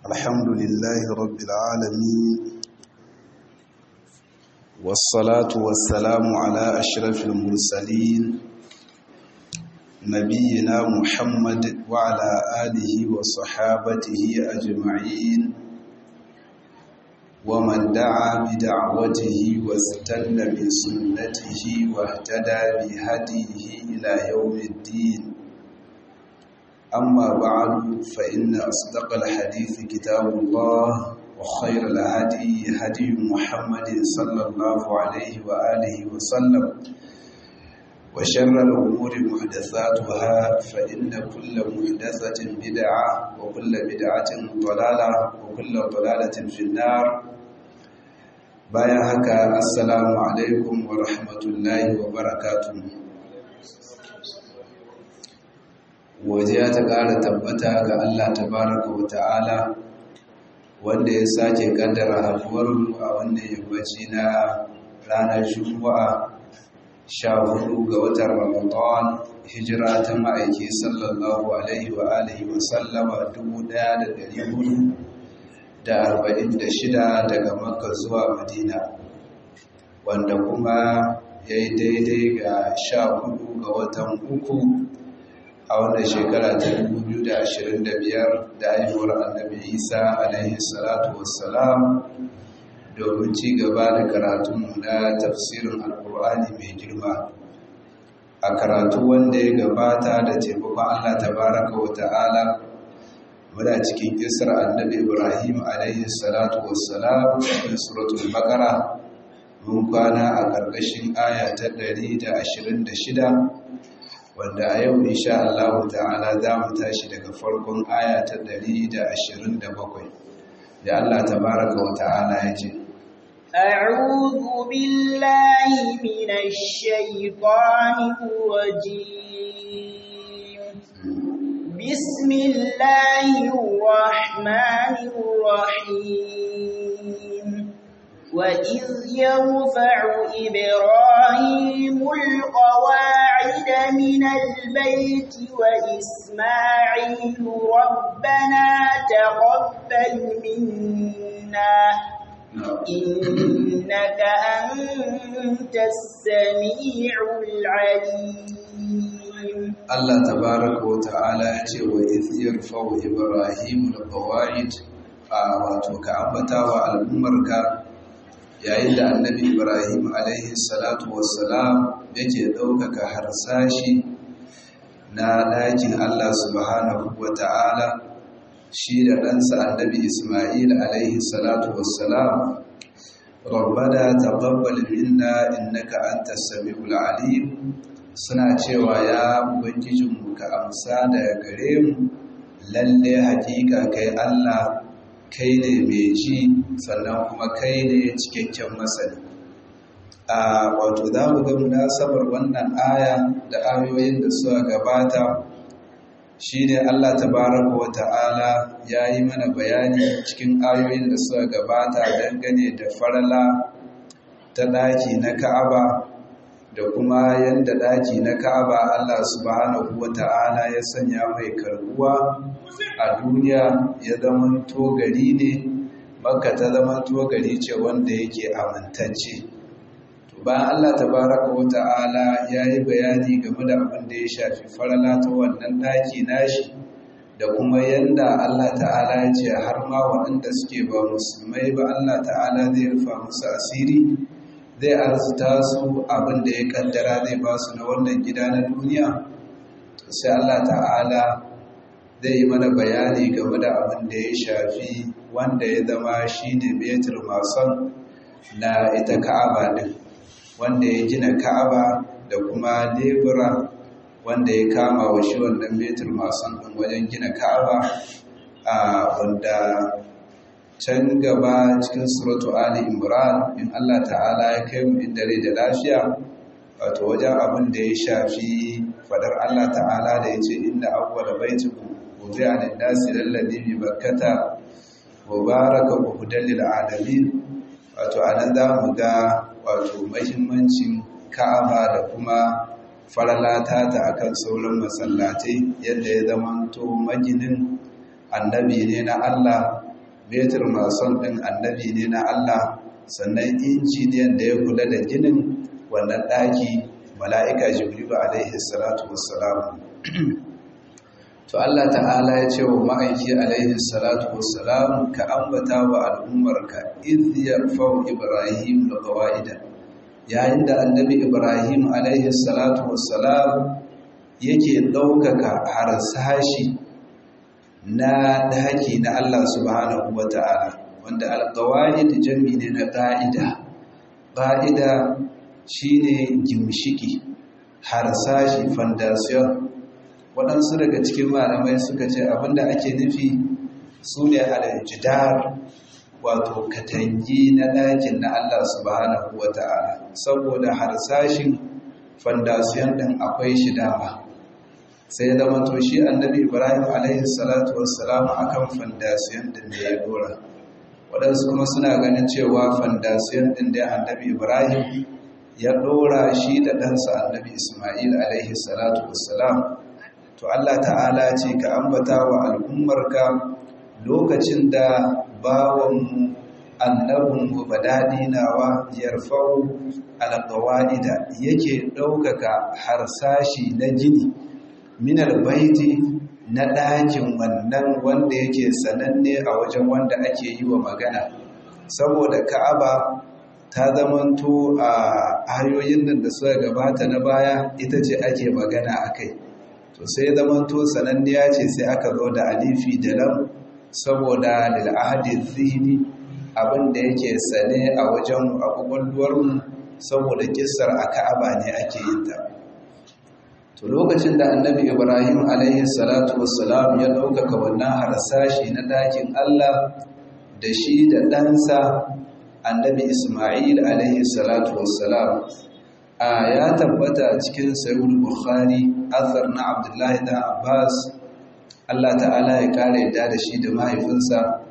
الحمد لله رب العالمين والصلاة والسلام على أشرف المرسلين نبينا محمد وعلى آله وصحابته أجمعين ومن دعا بدعوته واستنى بسنته واهتدى بهديه إلى يوم الدين أما بعد فإن أصدق الحديث كتاب الله وخير الهدي هدي محمد صلى الله عليه وآله وسلم وشر الأمور محدثاتها فإن كل محدثة بدعة وكل بدعة ضلالة وكل ضلالة في النار bayan haka assalamu alaikum wa rahmatullahi wa barakatuh wajiya ta ƙara tabbata ga Allah tabaraka wa ta'ala wanda ya sake kaddara haduwarmu a wannan yammaci na ranar juma'a sha hudu ga watan ramadan hijira ta ma'aiki sallallahu alaihi wa alihi wa sallama dubu ɗaya da ɗari hudu da arba'in da shida daga makka zuwa madina wanda kuma ya yi daidai ga sha hudu ga watan uku a wannan shekara ta 2025 da haihuwar annabi isa alaihi salatu wassalam domin ci gaba da karatunmu na tafsirin alkur'ani mai girma a karatu wanda ya gabata da taimakon allah tabaraka wa ta'ala muna cikin kisar annabi ibrahim alaihi salatu wassalam cikin suratul baqara mun kwana a ƙarƙashin aya ta 126 wanda a yau insha Allah ta'ala za mu tashi daga farkon aya ta 127 da Allah tabaraka wa ta'ala ya ce أعوذ بالله من الشيطان الرجيم بسم الله الرحمن الرحيم وإذ يرفع إبراهيم القواعد من البيت وإسماعيل ربنا تقبل منا إنك أنت السميع العليم Allah tabaraka wa ta'ala ya ce wa iziyar fawo Ibrahim da Qawa'id a wato ka ambata wa al'ummarka yayin da annabi Ibrahim alaihi salatu wassalam yake ɗaukaka harsashi na ɗakin Allah subhanahu wa ta'ala shi da ɗansa annabi Ismail alaihi salatu wassalam rabbana taqabbal minna innaka antas samiul alim suna cewa ya ubangijinmu ka amsa daga gare mu lalle hakika kai Allah kai ne mai ji sannan kuma kai ne cikakken masani a wato za mu ga munasabar wannan aya da ayoyin da suka gabata shine Allah tabaraka wa ta'ala ya yi mana bayani cikin ayoyin da suka gabata dangane da farala ta ɗaki na Ka'aba da kuma yanda daki na Ka'aba Allah subhanahu wata'ala ya sanya mai karbuwa a duniya ya zama gari ne Makka ta zama gari ce wanda yake amintacce to bayan Allah tabaraka wata'ala ya yi bayani game da abin da ya shafi farala ta wannan daki nashi da kuma yanda Allah ta'ala ya ce har ma waɗanda suke ba musulmai ba Allah ta'ala zai rufa musu asiri zai arzuta su abin da ya kaddara zai ba su na wannan gida na duniya sai Allah ta'ala zai yi mana bayani game da abin da ya shafi wanda ya zama shi ne betul mason na ita ka'aba din wanda ya gina ka'aba da kuma lebura wanda ya kama wa shi wannan betul mason din wajen gina ka'aba a wanda can gaba cikin suratu Ali Imran in Allah ta'ala ya kai mu inda rai da lafiya wato wajen abin da ya shafi fadar Allah ta'ala da ya ce inda awwala baitikum wudi'a lin-nasi lalladhi bi bakkata mubaraka wa hudan lil alamin wato anan za mu ga wato muhimmancin Ka'aba da kuma faralata ta akan sauran masallatai yadda ya zamanto maginin annabi ne na Allah metir mason ɗin annabi ne na Allah sannan injiniyan da ya kula da ginin wannan ɗaki mala'ika jibrilu alaihi salatu wassalam to Allah ta'ala ya ce wa ma'aiki alaihi salatu wassalam ka ambata wa al'ummarka idh yarfau ibrahim da qawaida yayin da annabi ibrahim alaihi salatu wassalam yake ɗaukaka harsashi na daki na Allah subhanahu wa ta'ala wanda alƙawa'id jami ne na ƙa'ida ƙa'ida shi ne gimshiki harsashi fondasiyon waɗansu daga cikin malamai suka ce abinda ake nufi su ne aljidar wato katangi na ɗakin na Allah subhanahu wa ta'ala saboda harsashin fondasiyon ɗin akwai shi dama sai zama to shi annabi ibrahim alaihi salatu wassalam akan fondasiyon ɗin da ya dora waɗansu kuma suna ganin cewa fondasiyon ɗin da annabi ibrahim ya ɗora shi da ɗansa annabi ismail alaihi salatu wassalam to allah ta'ala ce ka ambata wa al'ummarka lokacin da bawanmu annabinmu badadinawa yarfau alƙawa'ida yake ɗaukaka harsashi na gini minal baiti na ɗakin wannan wanda yake sananne a wajen wanda ake yi wa magana saboda ka'aba ta zamanto a ayoyin nan da suka gabata na baya ita ce ake magana a kai to sai zamanto sananniya ce sai aka zo da alifi da lam saboda lil'ahadin zihni abin da yake sane a wajen abubuwan saboda kissar a ka'aba ne ake yin ta to lokacin da annabi ibrahim alaihi salatu wassalam ya ɗaukaka wannan harsashi na dakin allah da shi da ɗansa annabi ismail alaihi salatu wassalam a ya tabbata cikin sayul bukhari athar na abdullahi da abbas allah ta'ala ya kare da da shi da mahaifinsa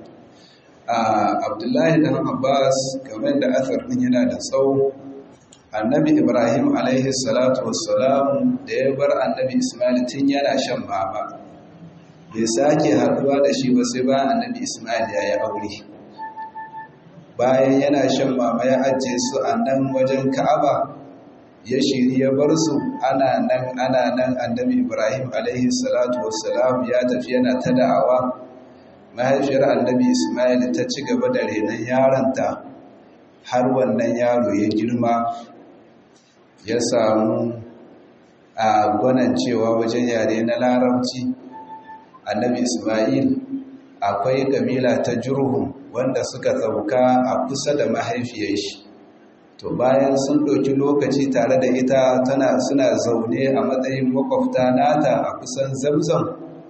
abdullahi dan abbas game da athar ɗin yana da tsawo annabi ibrahim alaihi salatu wassalam da ya bar annabi ismail tun yana shan mama bai sake haduwa da shi ba sai bayan annabi ismail ya yi aure bayan yana shan mama ya ajiye su a nan wajen ka'aba ya shiri ya bar su ana nan ana nan annabi ibrahim alaihi salatu wassalam ya tafi yana ta da'awa mahaifiyar annabi ismail ta ci gaba da renon yaronta har wannan yaro ya girma ya samu a gwanan cewa wajen yare na larabci annabi ismail akwai kabila ta jurhum wanda suka sauka a kusa da mahaifiyar shi to bayan sun ɗauki lokaci tare da ita tana suna zaune a matsayin makwabta nata a kusan zamzam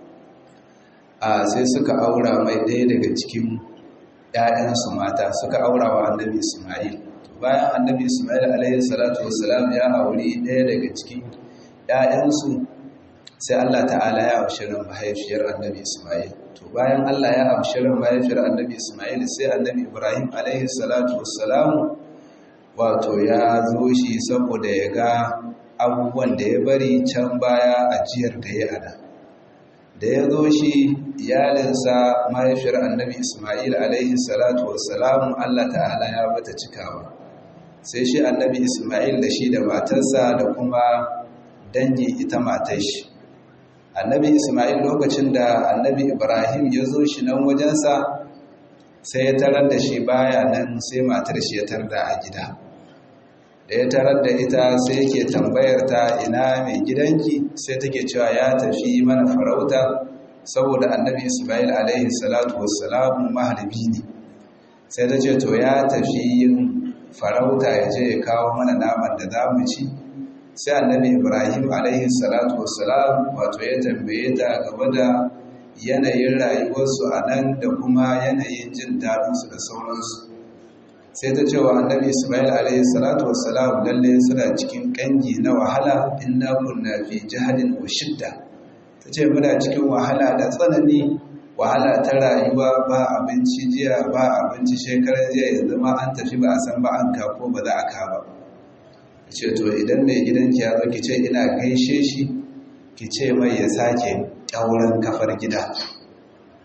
a sai suka aura mai ɗaya daga cikin ‘ya'yansu mata suka aura wa annabi ismail bayan annabi ismail alaihi salatu wasalam ya auri ɗaya daga cikin ‘ya'yansu sai allah ta'ala ya amshirin mahaifiyar annabi ismail to bayan allah ya amshirin mahaifiyar annabi ismail sai annabi ibrahim alaihi salatu wasalam wato ya zo shi saboda ya ga abubuwan da ya bari can baya ajiyar da ya ada da ya zo shi iyalinsa mahaifiyar annabi ismail alaihi salatu wasalam allah ta'ala ya bata cikawa sai shi annabi ismail da shi da matarsa da kuma dangi ita matar shi annabi ismail lokacin da annabi ibrahim ya zo shi nan wajensa sai ya tarar da shi baya nan sai matar shi ya tarda a gida da ya tarar da ita sai yake tambayar ta ina mai gidanki sai take cewa ya tafi mana farauta saboda annabi ismail alaihi salatu wassalamu maharbi ne sai ta ce to ya tafi yin farauta ya je ya kawo mana naman da za mu ci sai annabi ibrahim alaihi salatu wassalam wato ya tambaye ta game da yanayin rayuwarsu a nan da kuma yanayin jin daɗinsu da sauransu sai ta cewa annabi ismail alaihi salatu wassalam lalle suna cikin kangi na wahala inna kunna fi jahadin wa shidda ta ce muna cikin wahala da tsanani wahala ta rayuwa ba abinci jiya ba abinci shekarar jiya yanzu ma an tafi ba a san ba an ko ba za a ka ba ce to idan mai gidanki ya zo ki ce ina gaishe shi ki ce mai ya sake ƙyauren kafar gida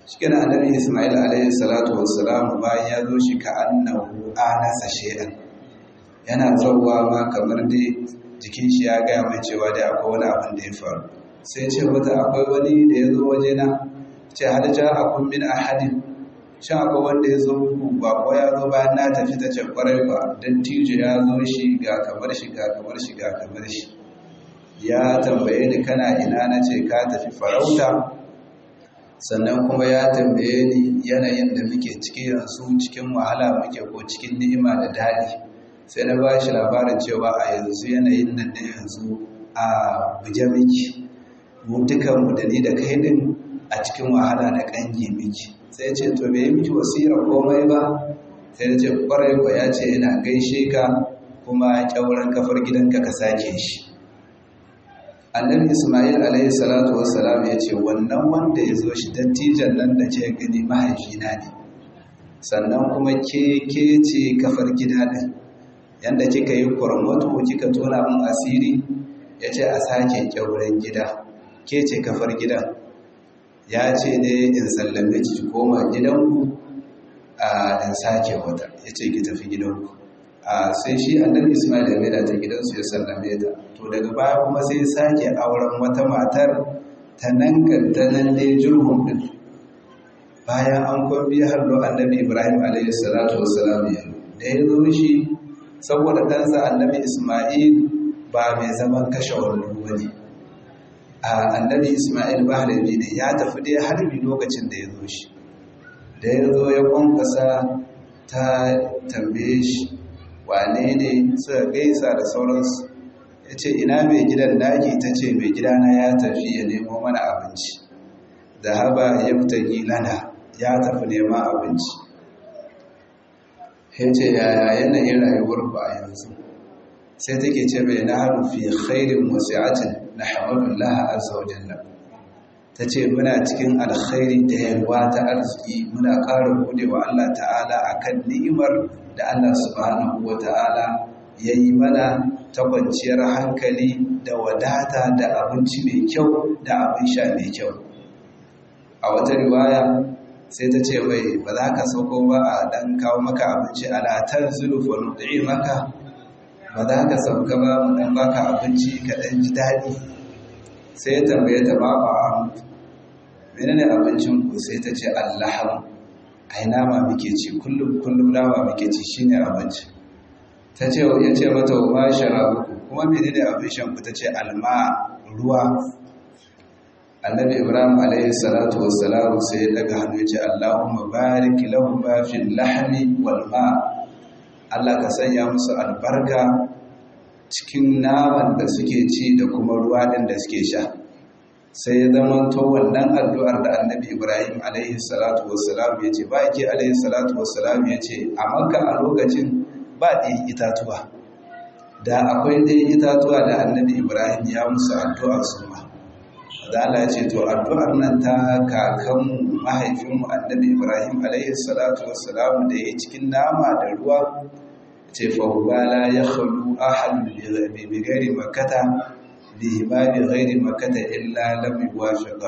cikin annabi ismail alaihi salatu wassalam bayan ya zo shi ka annahu anasa shay'an yana zauwa ma kamar dai jikin shi ya gaya mai cewa dai akwai wani abin da ya faru sai ce mata akwai wani da ya zo waje na ce hal ja akun min ahadin shin akwai wanda ya zo muku ba ko ya zo bayan na tafi ta ce kwarai ba dan tijo ya zo shi ga kamar shi ga kamar shi ga kamar shi ya tambaye ni kana ina na ce ka tafi farauta sannan kuma ya tambaye ni yanayin da muke ciki yanzu cikin wahala muke ko cikin ni'ima da daɗi sai na ba shi labarin cewa a yanzu yanayin nan da yanzu a buje miki mu dukanmu da ni da kai din a cikin wahala da kangi miki sai ce to bai miki wasira komai ba sai da ce kwarai ko ya ce ina gaishe ka kuma kyauran kafar gidanka ka sake shi annabi ismail alaihi salatu wassalam ya ce wannan wanda ya zo shi dattijan nan da ke gani mahaifina ne sannan kuma ke ke ce kafar gida ɗin yadda kika yi kurmatu kika tona min asiri ya ce a sake kyauren gida ke ce kafar gidan ya ce ne in sallame ki koma gidanku a in sake wata ya ce ki tafi gidanku a sai shi annabi ismail ya maida ta gidansu ya sallame ta to daga baya kuma sai sake auren wata matar ta nan ta nan dai jirgin din bayan an kwambi har lo annabi ibrahim alaihi salatu wassalam ya da ya zo shi saboda ɗansa annabi ismail ba mai zaman kashe wani wani a annabi ismail ba harbi ne ya tafi dai harbi lokacin da ya zo shi da ya zo ya kwankwasa ta tambaye shi wane ne suka gaisa da sauransu ya ce ina mai gidan daki ta ce mai gidana ya tafi ya nemo mana abinci da haba ya fita lana ya tafi neman abinci ya ce yaya yanayin rayuwar ku a yanzu sai take ce mai na haru fi khairin wasi'atin na hamadullah azza wa jalla ta ce muna cikin alkhairi da yalwa ta arziki muna ƙara gode wa Allah ta'ala akan ni'imar da Allah subhanahu wa ta'ala ya yi mana ta kwanciyar hankali da wadata da abinci mai kyau da abin sha mai kyau a wata riwaya sai ta ce wai ba za ka sauko ba a ɗan kawo maka abinci alatar zulufa nuɗi maka ba za ka sauka ba mu ɗan baka abinci ka ɗan ji daɗi sai ya tambaye ta ba ba a menene abincin ku sai ta ce allaham ai nama muke ci kullum kullum nama muke ci shine abinci ta ce ya ce mata wa sharabu kuma menene abin shan ku ta ce alma ruwa annabi ibrahim alayhi salatu wassalam sai ya daga hannu ya ce allahumma barik lahum fil lahmi wal ma Allah ka sanya musu albarka cikin naman da suke ci da kuma ruwa din da suke sha sai ya zama to wannan addu'ar da annabi ibrahim alaihi salatu wassalam ya ce ba yake alaihi salatu wassalam ya ce a makka a lokacin ba ɗaya itatuwa da akwai ɗaya itatuwa da annabi ibrahim ya musu addu'ar su ma da Allah ya ce to addu'ar nan ta kakanmu mahaifinmu annabi ibrahim alaihi salatu wassalam da ya cikin nama da ruwa ce fa hubala ya khalu ahad bi ghairi makkata bihimani ghairi makata illa lam yuwafiqa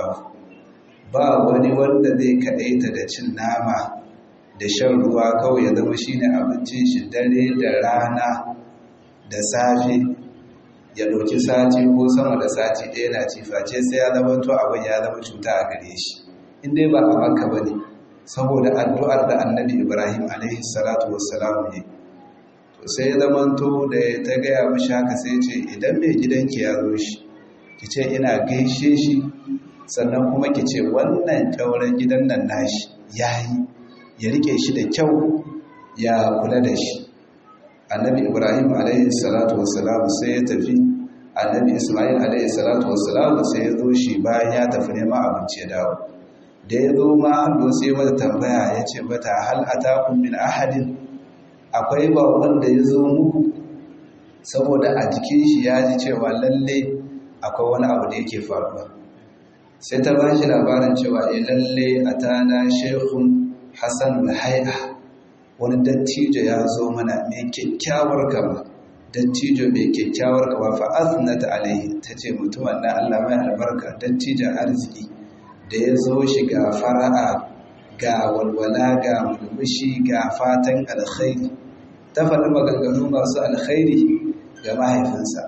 ba wani wanda zai kadaita da cin nama da shan ruwa kawai ya zama shine abincin shi dare da rana da safe ya dauki sati ko sama da sati ɗaya na ci face sai ya zama to abin ya zama cuta a gare shi in dai ba a makka bane saboda addu'ar da annabi ibrahim alaihi salatu wassalam ne sai zamanto da ta gaya mashi haka sai ce idan mai gidanki ya zo shi ki ce ina gaishe shi sannan kuma ki ce wannan kyauren gidan nan nashi ya yi ya rike shi da kyau ya kula da shi annabi ibrahim alaihi salatu wassalam sai ya tafi annabi ismail alaihi salatu wassalam sai ya zo shi bayan ya tafi neman abinci ya dawo da ya zo ma hannu sai mata tambaya ya ce mata hal atakum min ahadin akwai ba wanda ya zo muku saboda a jikin shi ya ji cewa lalle akwai wani abu da yake faruwa sai ta ba shi labarin cewa ya lalle a tana shekun hassan hai'a wani dattijo ya zo mana mai kyakkyawar kama dattijo mai kyakkyawar kama fa'azinata alaihi ta ce mutumin na allah mai albarka dattijon arziki da ya zo shi ga fara'a ga walwala ga murmushi ga fatan alkhairi ta faɗi maganganu masu alkhairi ga mahaifinsa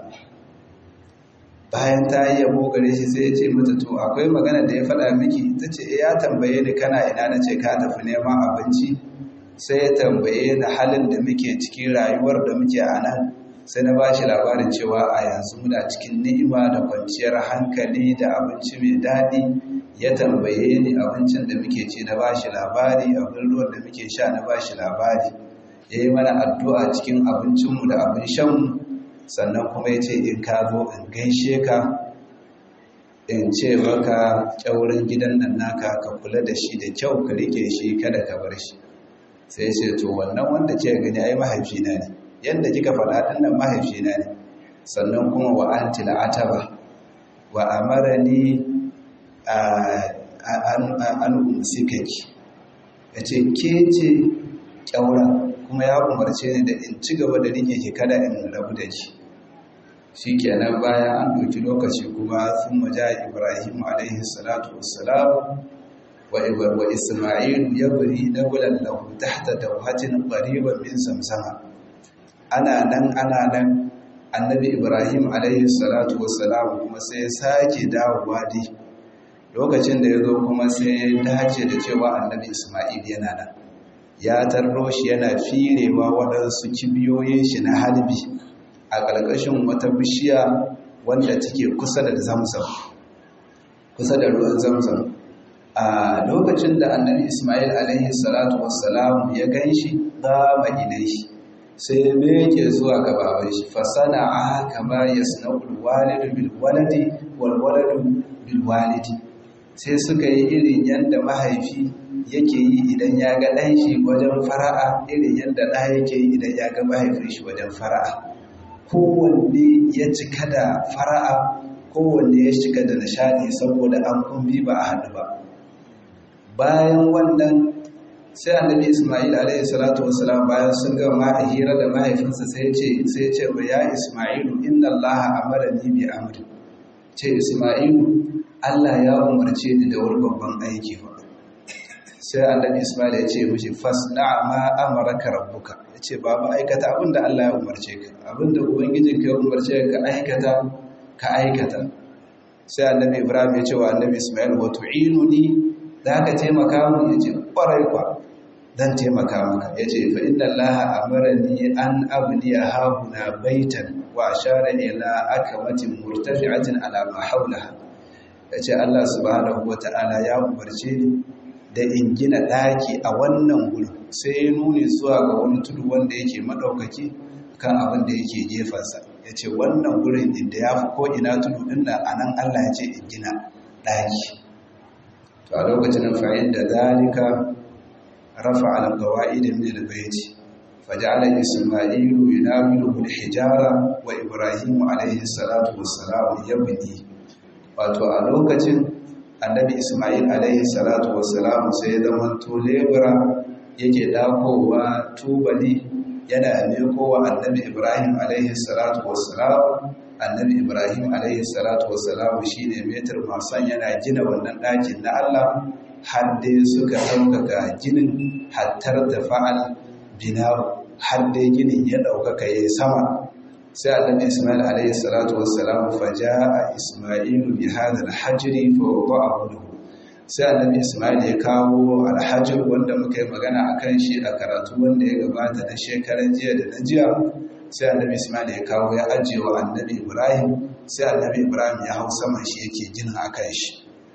bayan ta yi yabo gare shi sai ya ce mata to akwai magana da ya faɗa miki ta ce ya tambaye ni kana ina na ce ka tafi neman abinci sai ya tambaye ni halin da muke cikin rayuwar da muke a nan sai na ba shi labarin cewa a yanzu muna cikin ni'ima da kwanciyar hankali da abinci mai daɗi ya tambaye ni abincin da muke ci na ba shi labari abin ruwan da muke sha na ba shi labari ya yi mana addu'a cikin abincinmu da abin shanmu sannan kuma ya ce in ka zo in gaishe ka in ce maka ƙyaurin gidan nan naka ka kula da shi da kyau ka rike shi kada ka bar shi sai ce to wannan wanda ce gani ai mahaifina ne yadda kika faɗa ɗin nan mahaifina ne sannan kuma wa an tila'ataba wa amarani an umsikaki ya ce ke ce ƙyaura kuma ya umarce ni da in ci gaba da rike ki kada in rabu da ki shi kenan bayan an ɗauki lokaci kuma sun maja ibrahim alaihi salatu wassalam wa isma'il ya buri na gulan lahu tahta dawhatin qariban min samsama ana nan ana nan annabi ibrahim alaihi salatu wassalam kuma sai ya sake dawowa dai lokacin da ya zo kuma sai ya dace da cewa annabi isma'il yana nan ya tarro shi yana firewa waɗansu kibiyoyin shi na halbi a ƙarƙashin wata bishiya wanda take kusa da zamzam kusa da ruwan zamzam a lokacin da annabi isma'il alaihi salatu wassalam ya gan shi dama ilaihi sai ya meke zuwa ga baban shi fasana a kama yasna'ul walidu bil waladi wal waladu bil walidi sai suka yi irin yadda mahaifi yake yi idan ya ga ɗan shi wajen fara'a irin yadda ɗa yake yi idan ya ga mahaifin shi wajen fara'a kowanne ya cika da fara'a kowanne ya cika da nishadi saboda an kumbi ba a haɗu ba bayan wannan sai annabi ismail alaihi salatu wasalam bayan sun ga ma hira da mahaifinsa sai ce sai ce ba ya ismailu inna allaha amarani bi amri ce ismailu Allah ya umarce ni da wani babban aiki ba sai annabi Ismail ya ce mishi fasna ma amaraka rabbuka ya ce babu aikata abinda Allah ya umarce ka abinda ubangijin ka ya umarce ka aikata ka aikata sai annabi Ibrahim ya ce wa annabi Ismail wa tu'inuni za ka taimaka mu ya ce kwarai kwa dan taimaka maka ya ce fa inna Allah amarani an abniya hahuna baitan wa ashara ila akamatin murtafi'atin ala ma hawlaha ya ce Allah subhanahu wa ta'ala ya umarce ni da in gina ɗaki a wannan wuri sai ya nuni zuwa ga wani tudu wanda yake maɗaukaki kan abin da yake gefensa ya ce wannan wurin inda ya fi ko'ina tudu ɗin da a nan Allah ya ce in gina ɗaki to a lokacin fa'in da zalika rafa alƙawa'i da min albayti faja'ala isma'ilu yunawilu hijara wa ibrahimu alaihi salatu wassalam yabni wato a lokacin annabi ismail alaihi salatu wassalam sai ya zama to lebura yake dakowa tubali yana nekowa annabi ibrahim alaihi salatu wassalam annabi ibrahim alaihi salatu wassalam shine metar masan yana gina wannan ɗakin na allah har dai suka ɗaukaka ginin hattar da fa'al binaru har dai ginin ya ɗaukaka ya sama sai annabi Ismail alayhi salatu wassalam faja'a Ismailu bi hadha al-hajri fa wada'ahu lahu sai annabi Ismail ya kawo al-hajr wanda muka yi magana akan shi a karatu wanda ya gabata na shekaran jiya da na jiya sai annabi Ismail ya kawo ya ajiye wa annabi Ibrahim sai annabi Ibrahim ya hau saman shi yake gina akan shi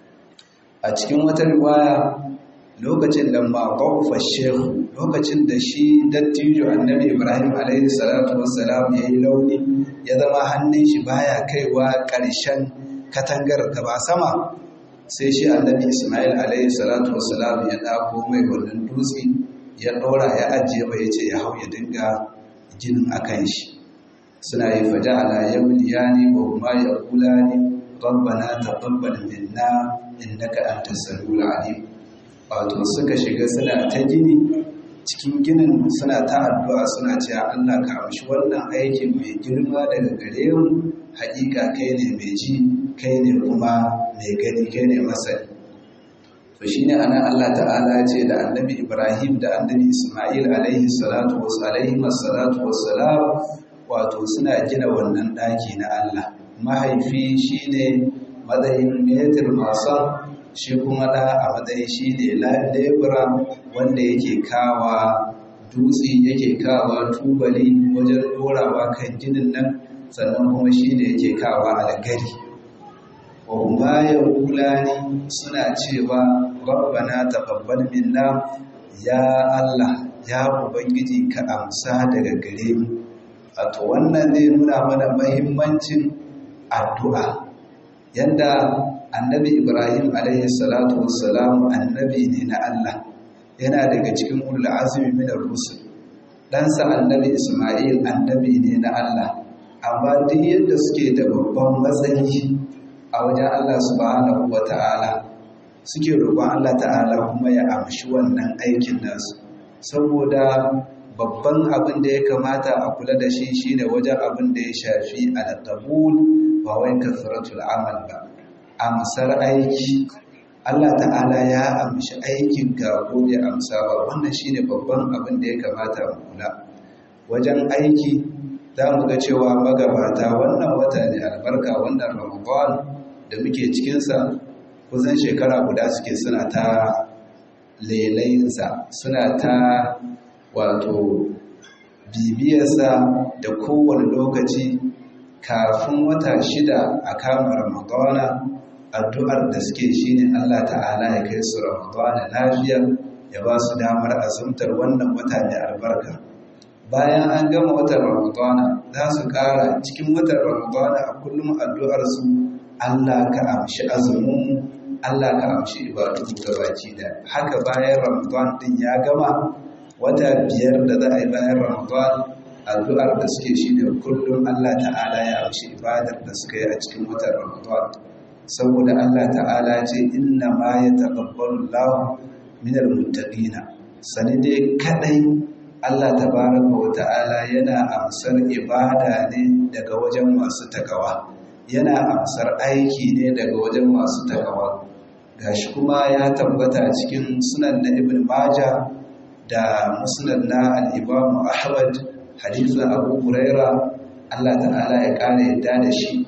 a cikin wata riwaya lokacin da ma ƙaufa shehu lokacin da shi dattijo annabi ibrahim alaihi salatu wassalam ya yi launi ya zama hannun shi baya kaiwa ƙarshen katangar gaba sama sai shi annabi ismail alaihi salatu wassalam ya ɗako mai wannan dutse ya ɗora ya ajiye ba ya ce ya hau ya dinga ginin a kan shi suna yi faja ala yawliyani wa huma yaqulani rabbana taqabbal minna innaka antas samiul alim wato suka shiga suna ta gini cikin ginin suna ta addu'a suna cewa Allah ka amshi wannan aikin mai girma daga gare mu haƙiƙa kai ne mai ji kai ne kuma mai gani kai ne masani to shine ana Allah ta'ala ce da annabi Ibrahim da annabi Isma'il alaihi salatu alaihi salatu wassalam wato suna gina wannan daki na Allah mahaifi shine matsayin metir masan shi kuma da a matsayin shine lebura wanda yake kawa dutse yake kawa tubali wajen dorawa kan ginin nan sannan kuma shine yake kawa algari wa yaqulani suna cewa rabbana taqabbal minna ya Allah ya ubangiji ka amsa daga gare mu wato wannan zai nuna mana muhimmancin addu'a yanda annabi Ibrahim alaihi salatu wassalam annabi ne na Allah yana daga cikin ulul azmi min ar-rusul dan sa annabi Isma'il annabi ne na Allah amma duk yadda suke da babban matsayi a wajen Allah subhanahu wata'ala suke roƙon Allah ta'ala kuma ya amshi wannan aikin nasu saboda babban abin da ya kamata a kula da shi shine wajen abin da ya shafi al-qabul ba wai kasratul amal ba amsar aiki Allah ta'ala ya amshi aikin ka ko ya amsa ba wannan shine babban abin da ya kamata mu kula wajen aiki za mu ga cewa magabata wannan wata ne albarka wannan ramadan da muke cikinsa kusan shekara guda suke suna ta lelayinsa suna ta wato bibiyarsa da kowane lokaci kafin wata shida a kama ramadana addu'ar da suke shine Allah ta'ala ya kai su ramadana lafiya ya ba su damar azumtar wannan wata mai albarka bayan an gama watan ramadana za su ƙara cikin watan ramadana a kullum addu'arsu Allah ka amshi azumin Allah ka amshi ibadu baki da haka bayan ramadan din ya gama wata biyar da za a yi bayan ramadan addu'ar da suke shi ne kullum Allah ta'ala ya amshi ibadar da suka yi a cikin watan ramadan saboda Allah ta'ala ce inna ma ya taqabbalu Allahu min al-muttaqina sani dai kadai Allah tabaraka wa ta'ala yana amsar ibada ne daga wajen masu takawa yana amsar aiki ne daga wajen masu takawa gashi kuma ya tabbata cikin sunan na ibn majah da musnad na al-imam ahmad hadisin abu huraira Allah ta'ala ya kare yadda da shi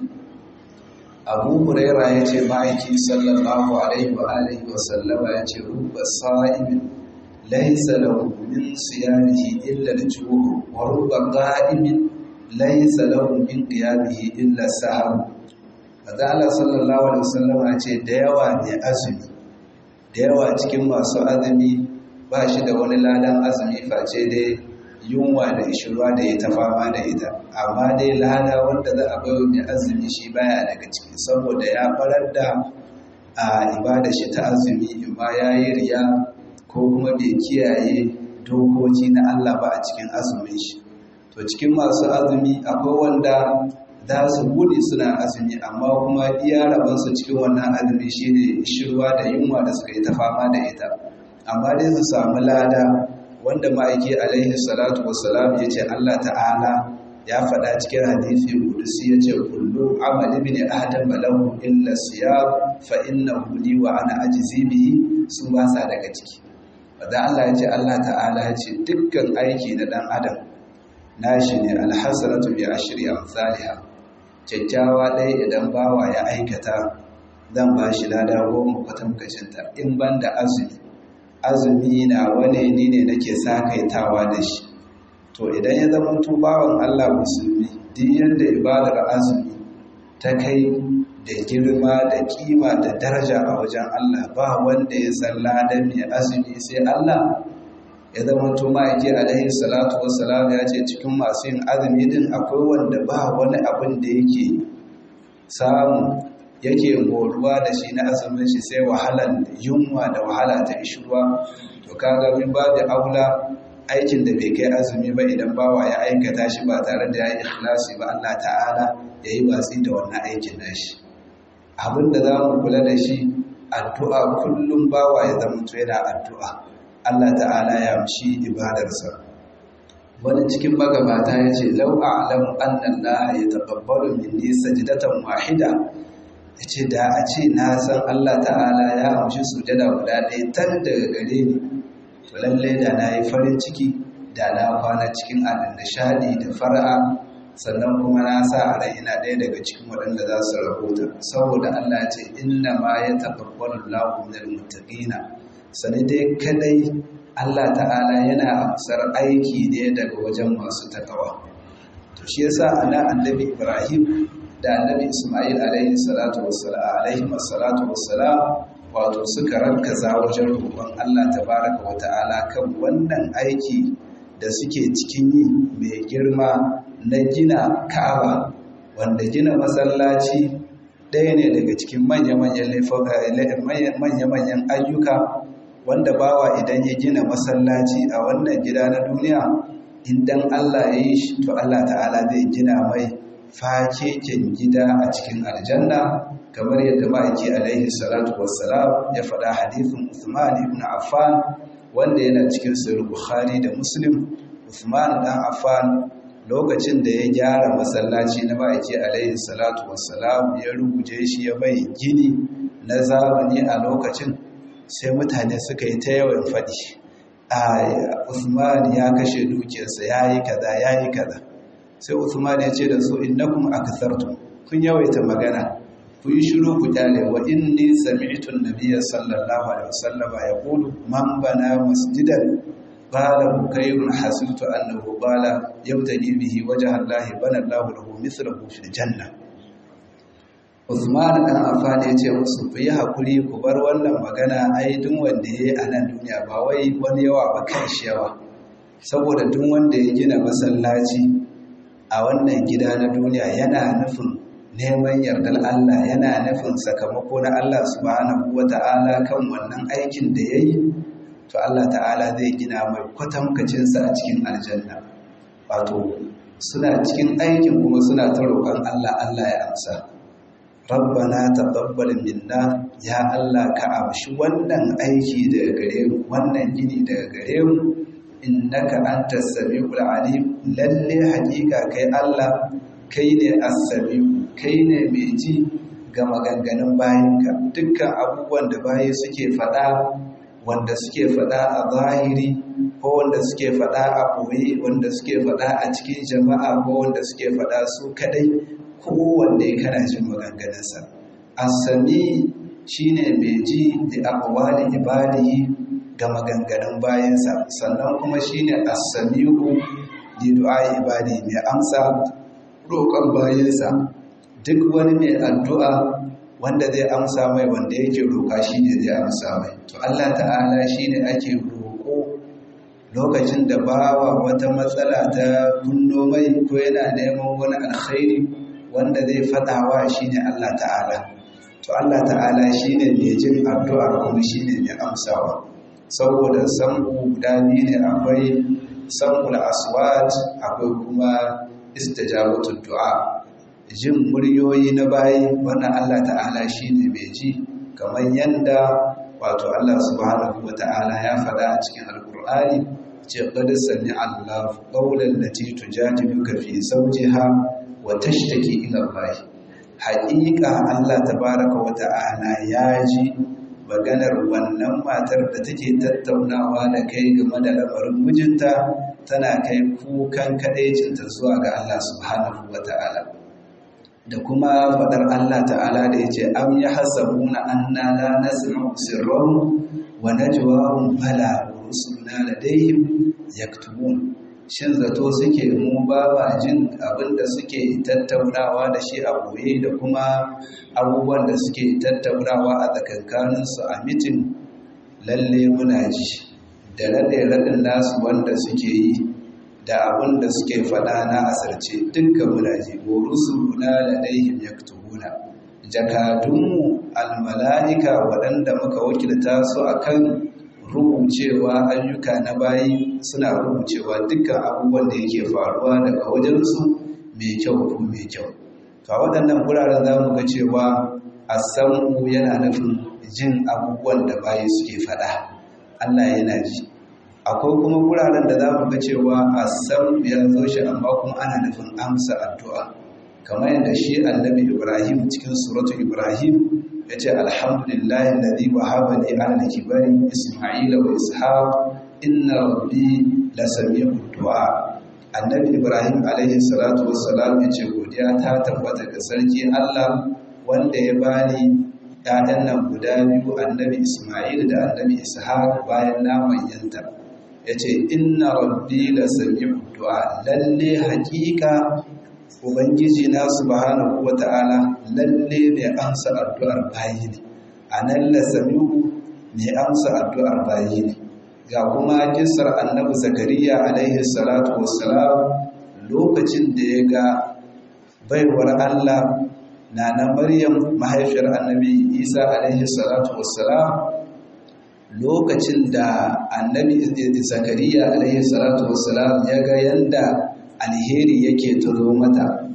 abu huraira ya ce ma'aiki sallallahu alaihi wa alihi wa sallama ya ce rubba sa'imin laisa lahu min siyamihi illa al-juhu wa rubba qa'imin laisa lahu min qiyamihi illa sahab Maza Allah sallallahu alaihi wasallam ya ce da yawa ne azumi da yawa cikin masu azumi ba shi da wani ladan azumi face dai yunwa da ishirwa da ya ta fama da ita amma dai lada wanda za a bayo mai azumi shi baya daga ciki saboda ya farar da a ibada shi ta azumi in ma ya yi riya ko kuma bai kiyaye dokoki na Allah ba a cikin azumin shi to cikin masu azumi akwai wanda za su gudu suna azumi amma kuma iya rabansu cikin wannan azumi shine shirwa da yunwa da suka yi ta fama da ita amma dai su samu lada wanda ma'aiki alaihi salatu wassalam ya ce Allah ta'ala ya faɗa cikin hadisi kudusi ya ce kullu amali bin adam balahu illa siyam fa innahu li wa ana ajzi bihi su ba sa daga ciki wanda Allah ya ce Allah ta'ala ya ce dukkan aiki na dan adam nashi ne alhasanatu bi ashri amsalha kyakkyawa ɗaya idan bawa ya aikata zan ba shi lada goma kwatankacinta in ban da azumi azumi na wane ni ne nake sakaitawa da shi to idan ya zama bawan Allah musulmi duk yadda ibadar azumi ta kai da girma da kima da daraja a wajen Allah ba wanda ya san ladan mai azumi sai Allah ya zama to ma'aiki alaihi salatu wassalam ya ce cikin masu yin azumi din akwai wanda ba wani abin da yake samu yake moruwa da shi na azumin shi sai wahalan yunwa da wahala ta ishruwa to kaga min babu aula aikin da bai kai azumi ba idan bawa ya aikata shi ba tare da ya yi ikhlasi ba Allah ta'ala ya yi watsi da wannan aikin nashi abin da za mu kula da shi addu'a kullum bawa ya zama to yana addu'a Allah ta'ala ya amshi ibadarsa wani cikin magabata ya ce lau a'lamu anna Allah ya taqabbalu minni sajdatan wahida ya ce da a ce na san Allah ta'ala ya amshi sujada guda ɗaya tan daga gare ni to lallai da na yi farin ciki da na kwana cikin nishadi da fara'a sannan kuma na sa a rai ina ɗaya daga cikin waɗanda za su rahota saboda Allah ce inna ma ya taqabbalu Allahu minal muttaqina sani dai kadai Allah ta'ala yana amsar aiki ne daga wajen masu takawa to shi yasa ana annabi Ibrahim da annabi Ismail alaihi salatu wassalam alaihi salatu wassalam wato suka rankaza wajen roƙon Allah tabaraka wa ta'ala kan wannan aiki da suke cikin yi mai girma na gina Ka'aba wanda gina masallaci ɗaya ne daga cikin manya-manyan ayyuka wanda bawa idan ya gina masallaci a wannan gida na duniya idan Allah ya yi shi to Allah ta'ala zai gina mai fakeken gida a cikin aljanna kamar yadda ma'aiki alaihi salatu wassalam ya faɗa hadithin Uthman ibn Affan wanda yana cikin sahih Bukhari da Muslim Uthman dan Affan lokacin da ya gyara masallaci na ma'aiki alaihi salatu wassalam ya rubuje shi ya bai gini na zamani a lokacin sai mutane suka yi ta yawan faɗi a Uthman ya kashe dukiyarsa yayi kaza yayi kaza sai Uthman ya ce da su innakum akthartum kun yawaita magana ku yi shiru ku kyale wa inni sami'tu an-nabiyya sallallahu alaihi wasallam yaqulu man bana masjidan qala bukayrun hasibtu annahu qala yabtadi bihi wajha Allah bana Allah lahu mithluhu fil janna Uthman dan Affan ya ce musu ku yi hakuri ku bar wannan magana ai duk wanda yayi a nan duniya ba wai wani yawa ba kan shi yawa saboda duk wanda ya gina masallaci a wannan gida na duniya yana nufin neman yardar Allah yana nufin sakamako na Allah subhanahu wata'ala kan wannan aikin da ya yi to Allah ta'ala zai gina mai kwatankacinsa a cikin aljanna wato suna cikin aikin kuma suna ta roƙon Allah Allah ya amsa rabbana taqabbal minna ya Allah ka amshi wannan aiki daga gare mu wannan gini daga gare mu innaka antas samiul alim lalle hakika kai Allah kai ne as-samiu kai ne mai ji ga maganganun bayinka dukkan abubuwan da bayi suke faɗa wanda suke faɗa a zahiri ko wanda suke faɗa a ɓoye wanda suke faɗa a cikin jama'a ko wanda suke faɗa su kadai kowanne kana jin maganganunsa as-sami shine mai ji da aqwali ibadihi ga maganganun bayansa sannan kuma shine as-sami'u li du'ai ibadi mai amsa roƙon bayansa duk wani mai addu'a wanda zai amsa mai wanda yake roƙa shine zai amsa mai to Allah ta'ala shine ake roƙo lokacin da bawa wata matsala ta kunno mai ko yana neman wani alkhairi wanda zai fadawa shine Allah ta'ala to Allah ta'ala shine mai jin addu'ar kuma shine mai amsawa saboda sanku guda biyu ne akwai sankul aswat akwai kuma istijabatul du'a jin muryoyi na bayi wannan Allah ta'ala shine mai ji kamar yanda wato Allah subhanahu wata'ala ya faɗa a cikin alkur'ani ce qad sami'a Allah qawlan lati tujadiluka fi zawjiha wa tashtaki ila Allah haƙiƙa Allah tabaraka wata'ala ya ji maganar wannan matar da take tattaunawa da kai game da lamarin mijinta tana kai kukan kadaicinta zuwa ga Allah subhanahu wata'ala da kuma faɗar Allah ta'ala da ya ce am ya hasabuna anna la nasma'u sirrahum wa najwahum bala wa rusuluna ladayhim yaktubun shin zato suke mu ba ba jin abin da suke tattaunawa da shi a boye da kuma abubuwan da suke tattaunawa a tsakankaninsu a mitin lalle muna ji da raɗe-raɗin nasu wanda suke yi da abin da suke faɗa na asarce dukkan muna ji wa rusuluna ladaihim yaktubuna jakadunmu almala'ika waɗanda muka wakilta su akan rubucewa ayyuka na bayi suna rubucewa dukkan abubuwan da yake faruwa daga wajensu mai kyau ko mai kyau to a waɗannan wuraren za mu ga cewa asamu yana nufin jin abubuwan da bayi suke faɗa Allah yana ji akwai kuma wuraren da za mu ga cewa asamu ya zo shi amma kuma ana nufin amsa addu'a kamar yadda shi annabi ibrahim cikin suratu ibrahim ya ce alhamdulillahi alladhi wahaba li ala kibari isma'ila wa ishaq inna rabbi lasami'u du'a annabi ibrahim alaihi salatu wassalam ya ce godiya ta tabbata ga sarki allah wanda ya bani ‘ya'yan nan guda biyu annabi ismail da annabi ishaq bayan na manyanta ya ce inna rabbi la sami'u du'a lalle hakika ubangiji na subhanahu wata'ala lalle mai amsa addu'ar bayi ne anan la sami'u mai amsa addu'ar bayi ne ga kuma kisar annabi zakariya alaihi salatu wassalam lokacin da ya ga baiwar Allah na na Maryam mahaifiyar annabi Isa alaihi salatu wassalam lokacin da annabi zakariya alaihi salatu wassalam ya ga yanda alheri yake turo mata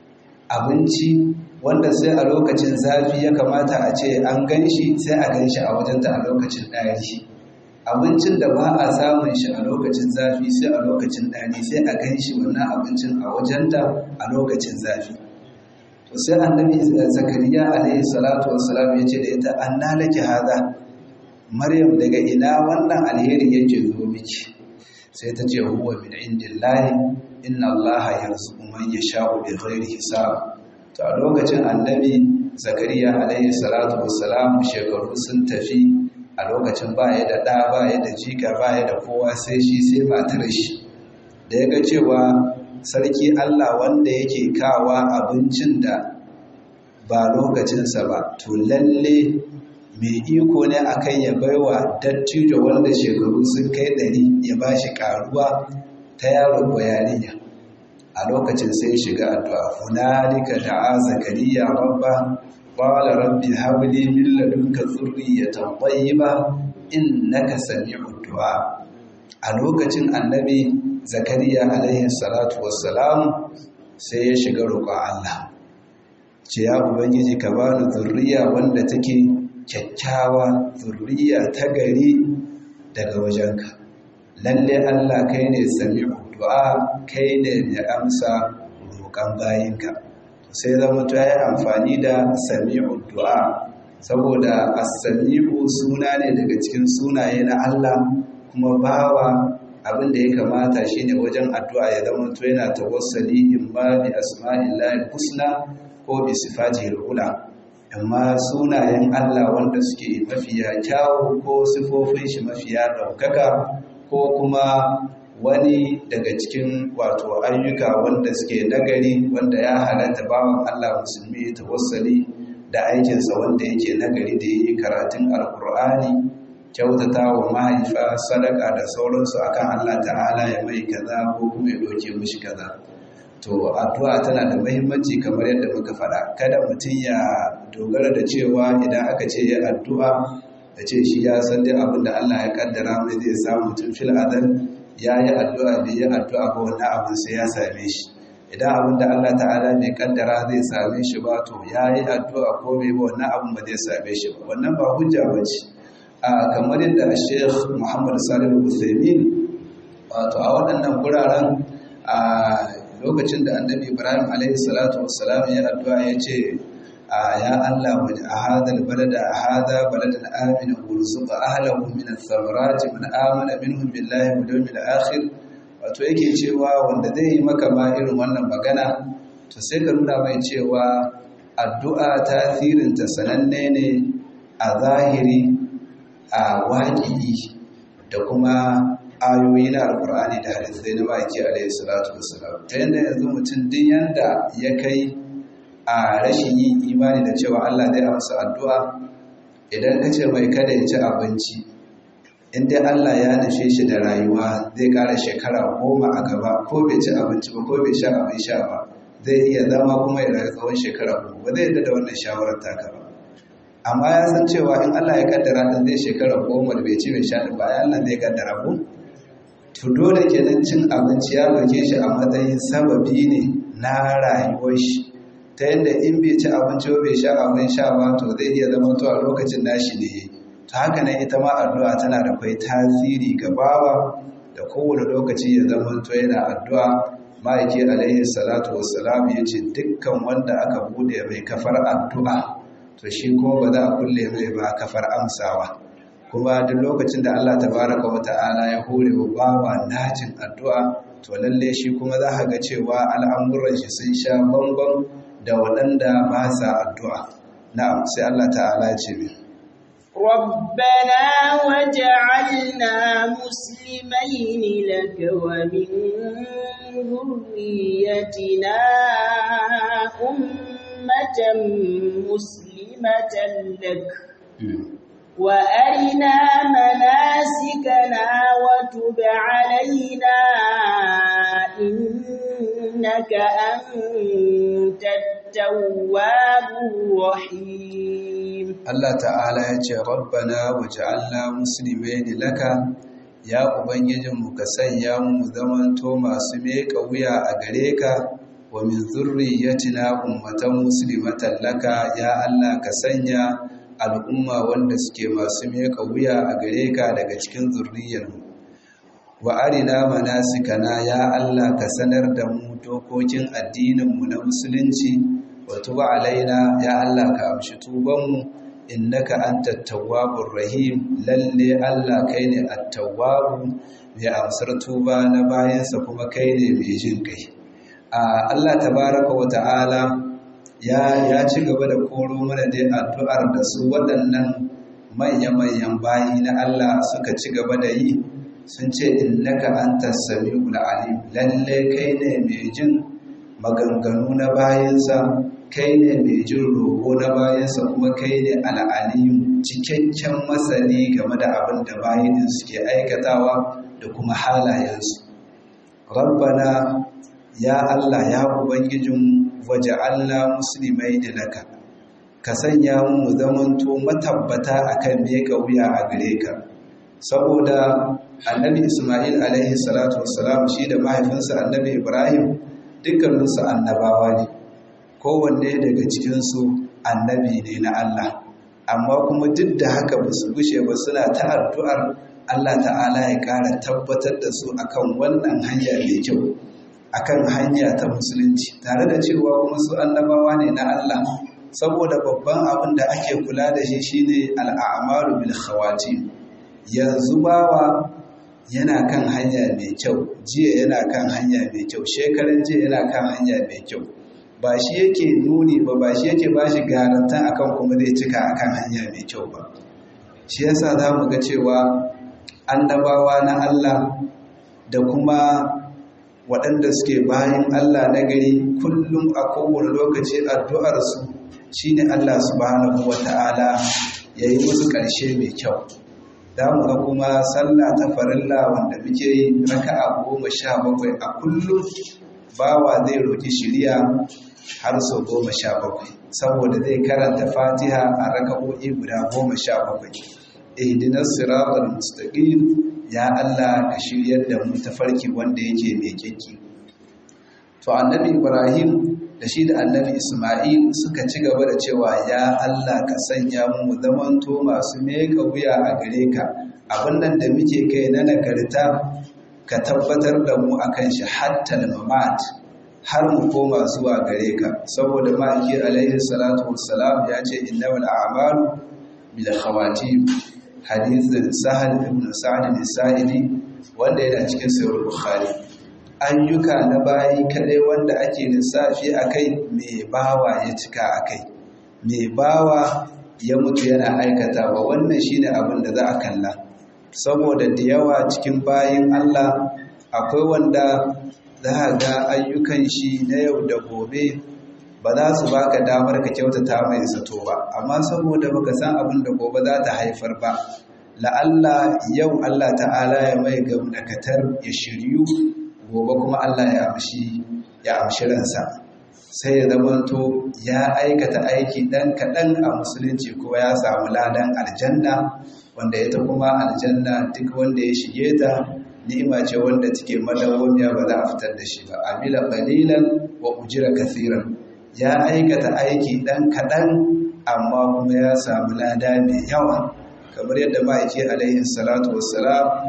abinci wanda sai a lokacin zafi ya kamata a ce an gan shi sai a gan shi a wajenta a lokacin ɗari abincin da ba a samun shi a lokacin zafi sai a lokacin ɗari sai a gan shi wannan abincin a wajenta a lokacin zafi to sai annabi zakariya alaihi salatu wassalam ya ce da ita anna laki hada maryam daga ina wannan alheri yake zo miki sai ta ce huwa min indillahi inna allaha yarzuqu man yasha'u bighairi hisab to a lokacin annabi zakariya alaihi salatu wassalam shekaru sun tafi a lokacin ba ya da ɗa ba ya da jika ba ya da kowa sai shi sai matar shi da ya ga cewa sarki Allah wanda yake kawa abincin da ba lokacinsa ba to lalle mai iko ne akan ya baiwa dattijo wanda shekaru sun kai ɗari ya ba shi ƙaruwa ta yaro ko yarinya a lokacin sai shiga addu'a hunalika da'a zakariya rabba قال رب هب لي من لدنك ذرية طيبة إنك سميع الدعاء a lokacin annabi zakariya alaihi salatu wassalam sai ya shiga roƙon Allah ce ya ubangiji ka bani zurriya wanda take kyakkyawa zurriya ta gari daga wajenka lalle Allah kai ne sami'u du'a kai ne mai amsa roƙon bayinka sai zama ta yi amfani da sami'u du'a saboda as-sami'u suna ne daga cikin sunaye na Allah kuma bawa abin da ya kamata shine wajen addu'a ya zama to yana tawassali in ba bi asma'illahi husna ko bi sifatihi ula amma sunayen Allah wanda suke mafiya kyawu ko sifofin shi mafiya ɗaukaka ko kuma wani daga cikin wato ayyuka wanda suke nagari wanda ya halatta bawan Allah musulmi ta tawassali da aikinsa wanda yake nagari da yi karatun alkur'ani kyautata wa mahaifa sadaka da sauransu akan Allah ta'ala ya mai kaza ko kuma ya doke mishi kaza to addu'a tana da muhimmanci kamar yadda muka faɗa kada mutum ya dogara da cewa idan aka ce ya addu'a da ce shi ya san dai abin da Allah ya kaddara mai zai samu mutum fil adal ya yi addu'a bai yi addu'a ba wannan abin sai ya same shi idan abin da Allah ta'ala mai kaddara zai same shi ba to ya yi addu'a ko bai ba wannan abin ba zai same shi ba wannan ba hujja ba ce a kamar yadda Sheikh Muhammad Salihu Uthaymeen wato a waɗannan guraren a lokacin da Annabi Ibrahim alaihi salatu wassalam ya addu'a ya ce ya Allah a hadal balada a hada baladan amina warzuqa ahlahu min ath-thamarati man amana minhum billahi wal yawmil akhir wato yake cewa wanda zai yi maka ma irin wannan magana to sai ka nuna mai cewa addu'a tasirin ta sananne ne a zahiri a waƙi da kuma ayoyi na alkur'ani da hadisai na baki alaihi salatu wassalam ta yanda yanzu mutum din yanda ya kai a rashin yin imani da cewa Allah zai amsa addu'a idan ka ce mai kada ya ci abinci in dai Allah ya nushe shi da rayuwa zai ƙara shekara goma a gaba ko bai ci abinci ba ko bai sha abin sha ba zai iya zama kuma ya rayu tsawon shekara goma ba zai yadda da wannan shawarar taka ba amma ya san cewa in Allah ya kaddara din zai shekara goma da bai ci bai sha din ba Allah zai kaddara ko to dole kenan cin abinci ya dauke shi a matsayin sababi ne na rayuwar shi ta yadda in bai ci abinci ba bai sha abin sha ba to zai iya zama to a lokacin nashi ne ta haka nan ita ma addu'a tana da kai tasiri ga bawa da kowane lokaci ya zama to yana addu'a ma'aiki alaihi salatu wassalam ya ce dukkan wanda aka bude mai kafar addu'a to shi kuma ba za a kulle mai ba kafar amsawa kuma duk lokacin da Allah tabaraka wa ta'ala ya hore wa bawa najin addu'a to lalle shi kuma za ka ga cewa al'amuran shi sun sha bambam da waɗanda ba sa addu'a na'am sai Allah ta'ala ya ce min ربنا وجعلنا مسلمين لك ومن ذريتنا أمة مسلمة لك وأرنا مناسكنا وتب علينا إنك أنت التواب الرحيم Allah ta'ala ya ce rabbana waj'alna muslimaini laka ya ubangijinmu ka sanya mu zamanto masu meka wuya a gare ka wa min zurriyyatina ummatan muslimatan laka ya Allah ka sanya al'umma wanda suke masu meka wuya a gare ka daga cikin zurriyarmu wa arina manasikana ya Allah ka sanar da mu dokokin addininmu na musulunci wa tuba alaina ya Allah ka amshi tubanmu innaka antat tawwabur rahim lalle Allah kai ne at-tawwabu mai amsar tuba na bayansa kuma kai ne mai jin kai a Allah tabaraka wa ta'ala ya ya ci gaba da koro mana dai addu'ar da su waɗannan manya-manyan bayi na Allah suka ci gaba da yi sun ce innaka antas samiul alim lalle kai ne mai jin maganganu na bayansa kai ne mai jin roƙo na bayansa kuma kai ne al'aliyu cikakken masani game da abin da bayanin suke aikatawa da kuma halayensu rabbana ya Allah ya ubangijin waje Allah musulmai da laka ka sanya mu zamanto matabbata akan meka wuya a gare ka saboda annabi ismail alaihi salatu wassalam shi da mahaifinsa annabi ibrahim dukkaninsu annabawa ne kowanne daga cikinsu annabi ne na Allah amma kuma duk da haka ba su gushe ba suna ta addu'ar Allah ta'ala ya ƙara tabbatar da su akan wannan hanya mai kyau akan hanya ta musulunci tare da cewa kuma su annabawa ne na Allah saboda babban abin da ake kula da shi shine al'amalu bil khawati yanzu bawa yana kan hanya mai kyau jiya yana kan hanya mai kyau shekaran jiya yana kan hanya mai kyau ba shi yake nuni ba ba shi yake ba shi garanta akan kuma zai cika akan hanya mai kyau ba shi yasa za mu ga cewa annabawa na Allah da kuma waɗanda suke bayan Allah na gari kullum a kowane lokaci addu'arsu shi ne Allah subhanahu wa ta'ala ya yi musu ƙarshe mai kyau da mu ga kuma sallah ta farilla wanda muke yi raka'a goma sha bakwai a kullum bawa zai roƙi shirya har sau goma sha bakwai saboda zai karanta fatiha a raka'o'i guda goma sha bakwai ihdinas siratal mustaqim ya Allah ka shiryar da mu tafarki wanda yake mai kyakki to annabi Ibrahim da shi da annabi Isma'il suka ci gaba da cewa ya Allah ka sanya mu zamanto masu meka wuya a gare ka abin nan da muke kai na nagarta ka tabbatar da mu akan shi hatta mamat har mu koma zuwa gare ka saboda ma'aiki alaihi salatu wassalam ya ce innamal a'malu bil khawatim hadithin sahal ibn sa'ad al-sa'idi wanda yana cikin sahih bukhari ayyuka na bayi kadai wanda ake lissafi akai me bawa ya cika akai me bawa ya mutu yana aikatawa wannan shine abin da za a kalla saboda da yawa cikin bayin Allah akwai wanda za ga ayyukan shi na yau da gobe ba za su baka damar ka kyautata mai zato ba amma saboda baka san abin da gobe za ta haifar ba la'alla yau Allah ta'ala ya mai gamnakatar ya shiryu gobe kuma Allah ya amshi ya amshi ransa sai ya zamanto ya aikata aiki dan kaɗan a musulunci kuma ya samu ladan aljanna wanda ita kuma aljanna duk wanda ya shige ta ni'ima ce wanda take madawwamiya ba za a fitar da shi ba amila qalilan wa ujira kathiran ya aikata aiki ɗan kaɗan amma kuma ya samu lada mai yawa kamar yadda ma'aiki alaihi salatu wassalam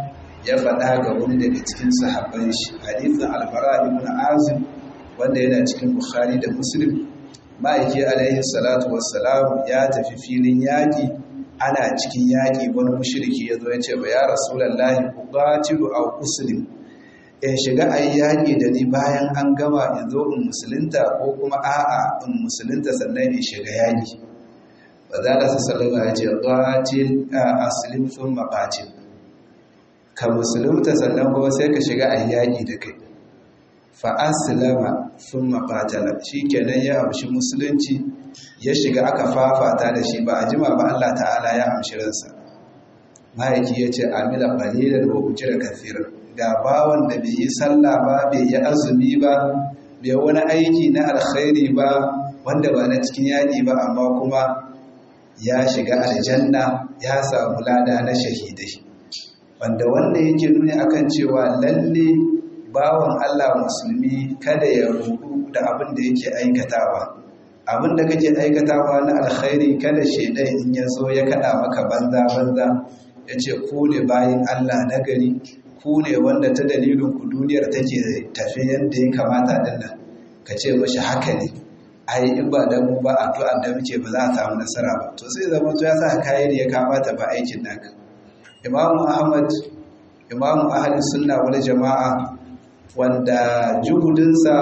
ya faɗa ga wani daga cikin sahabban shi hadithin albara ibn azim wanda yana cikin bukhari da muslim ma'aiki alaihi salatu wassalam ya tafi filin yaƙi ana cikin yaƙi wani mushriki ya zo ya ce ba ya rasulallahi uqatilu aw uslim in shiga a yaƙi da ni bayan an gama in zo in musulunta ko kuma a'a in musulunta sannan in shiga yaƙi ba za da su salama ya ce qatil aslim thumma qatil ka musulunta sannan kuma sai ka shiga a yaƙi da kai fa'asilama sun mafatala shi kenan ya amshi musulunci ya shiga aka fafata da shi ba a jima ba Allah ta'ala ya amshi ransa mahaifi ya ce amila ƙalilar wa da kafirar ga bawan da bai yi sallah ba bai yi azumi ba bai wani aiki na alkhairi ba wanda ba na cikin yaƙi ba amma kuma ya shiga aljanna ya samu lada na shahidai wanda wannan yake nuni akan cewa lalle bawan Allah musulmi kada ya rudu da abin da yake aikatawa abin da kake aikatawa na alkhairi kada shedan in ya zo ya kada maka banza banza ya ce ku ne bayin Allah nagari ku ne wanda ta dalilin ku duniyar take tafi yadda ya kamata din nan ka ce mashi haka ne ai in ba da mu ba addu'ar da muke ba za a samu nasara ba to sai zama to ya sa kayan ya kamata ba aikin naka imamu ahmad imamu ahli sunna wal jama'a wanda juhudinsa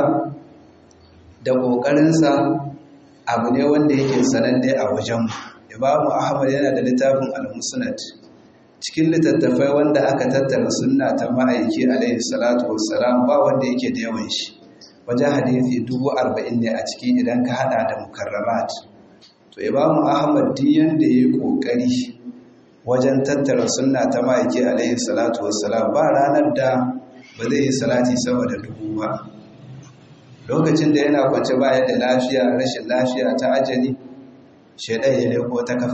da ƙoƙarinsa abu ne wanda yake sananne a wajen imamu ahmad yana da littafin al-musnad cikin littattafai wanda aka tattara sunna ta ma'aiki alaihi salatu wassalam ba wanda yake da yawan shi wajen hadisi dubu arba'in ne a ciki idan ka hada da mukarramat to imamu ahmad duk yanda ya yi ƙoƙari wajen tattara sunna ta ma'aiki alaihi salatu wassalam ba ranar da ba zai yi salati sama da dubu ba lokacin da yana kwance baya da lafiya rashin lafiya ta ajali shaidan ya leko ta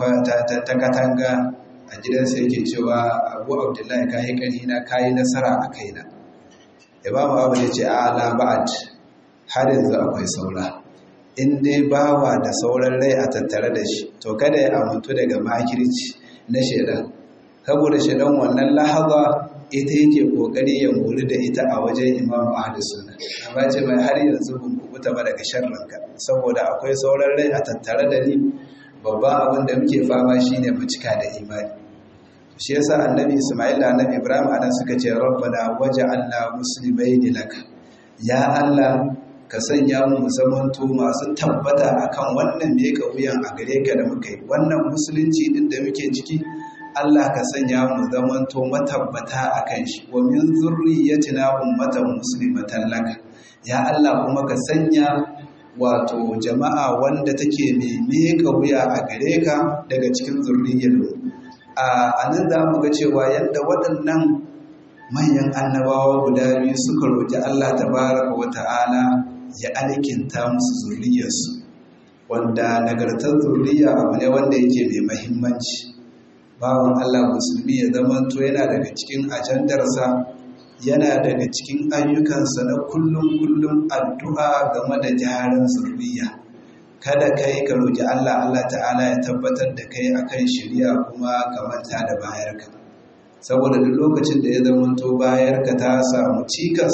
katanga a gidansa yake cewa abu abdullahi ka yi ƙarhina ka yi nasara a kaina imamu abu ya ce ala ba'ad har yanzu akwai saura in dai bawa da sauran rai a tattare da shi to kada ya amintu daga makirci na shaidan saboda shaidan wannan lahaza ita yake kokari ya muri da ita a wajen imamu ahli sunna amma ce mai har yanzu ban kubuta ba daga sharranka saboda akwai sauran rai a tattare da ni babban abin da muke fama shine mu cika da imani shi yasa annabi isma'il da annabi ibrahim anan suka ce rabbana waj'alna muslimaini laka ya allah ka sanya mu zamanto masu tabbata akan wannan me wuyan a gare ka da muka yi wannan musulunci din da muke ciki Allah ka sanya mu zamanto matabbata akan shi wa min zurriyyatina ummatan muslimatan laka ya Allah kuma ka sanya wato jama'a wanda take mai meka wuya a gare ka daga cikin zurriyyar a nan za mu ga cewa yadda waɗannan manyan annabawa guda biyu suka roƙi Allah tabaraka wa ta'ala ya alkinta musu zurriyarsu wanda nagartar zurriya abu ne wanda yake mai mahimmanci bawan Allah musulmi ya zamanto yana daga cikin ajandarsa yana daga cikin ayyukansa na kullum-kullum addu'a game da gyaran zurriya kada kai ka roƙi Allah Allah ta'ala ya tabbatar da kai akan shirya kuma ka manta da bayarka saboda duk lokacin da ya zamanto bayarka ta samu cikas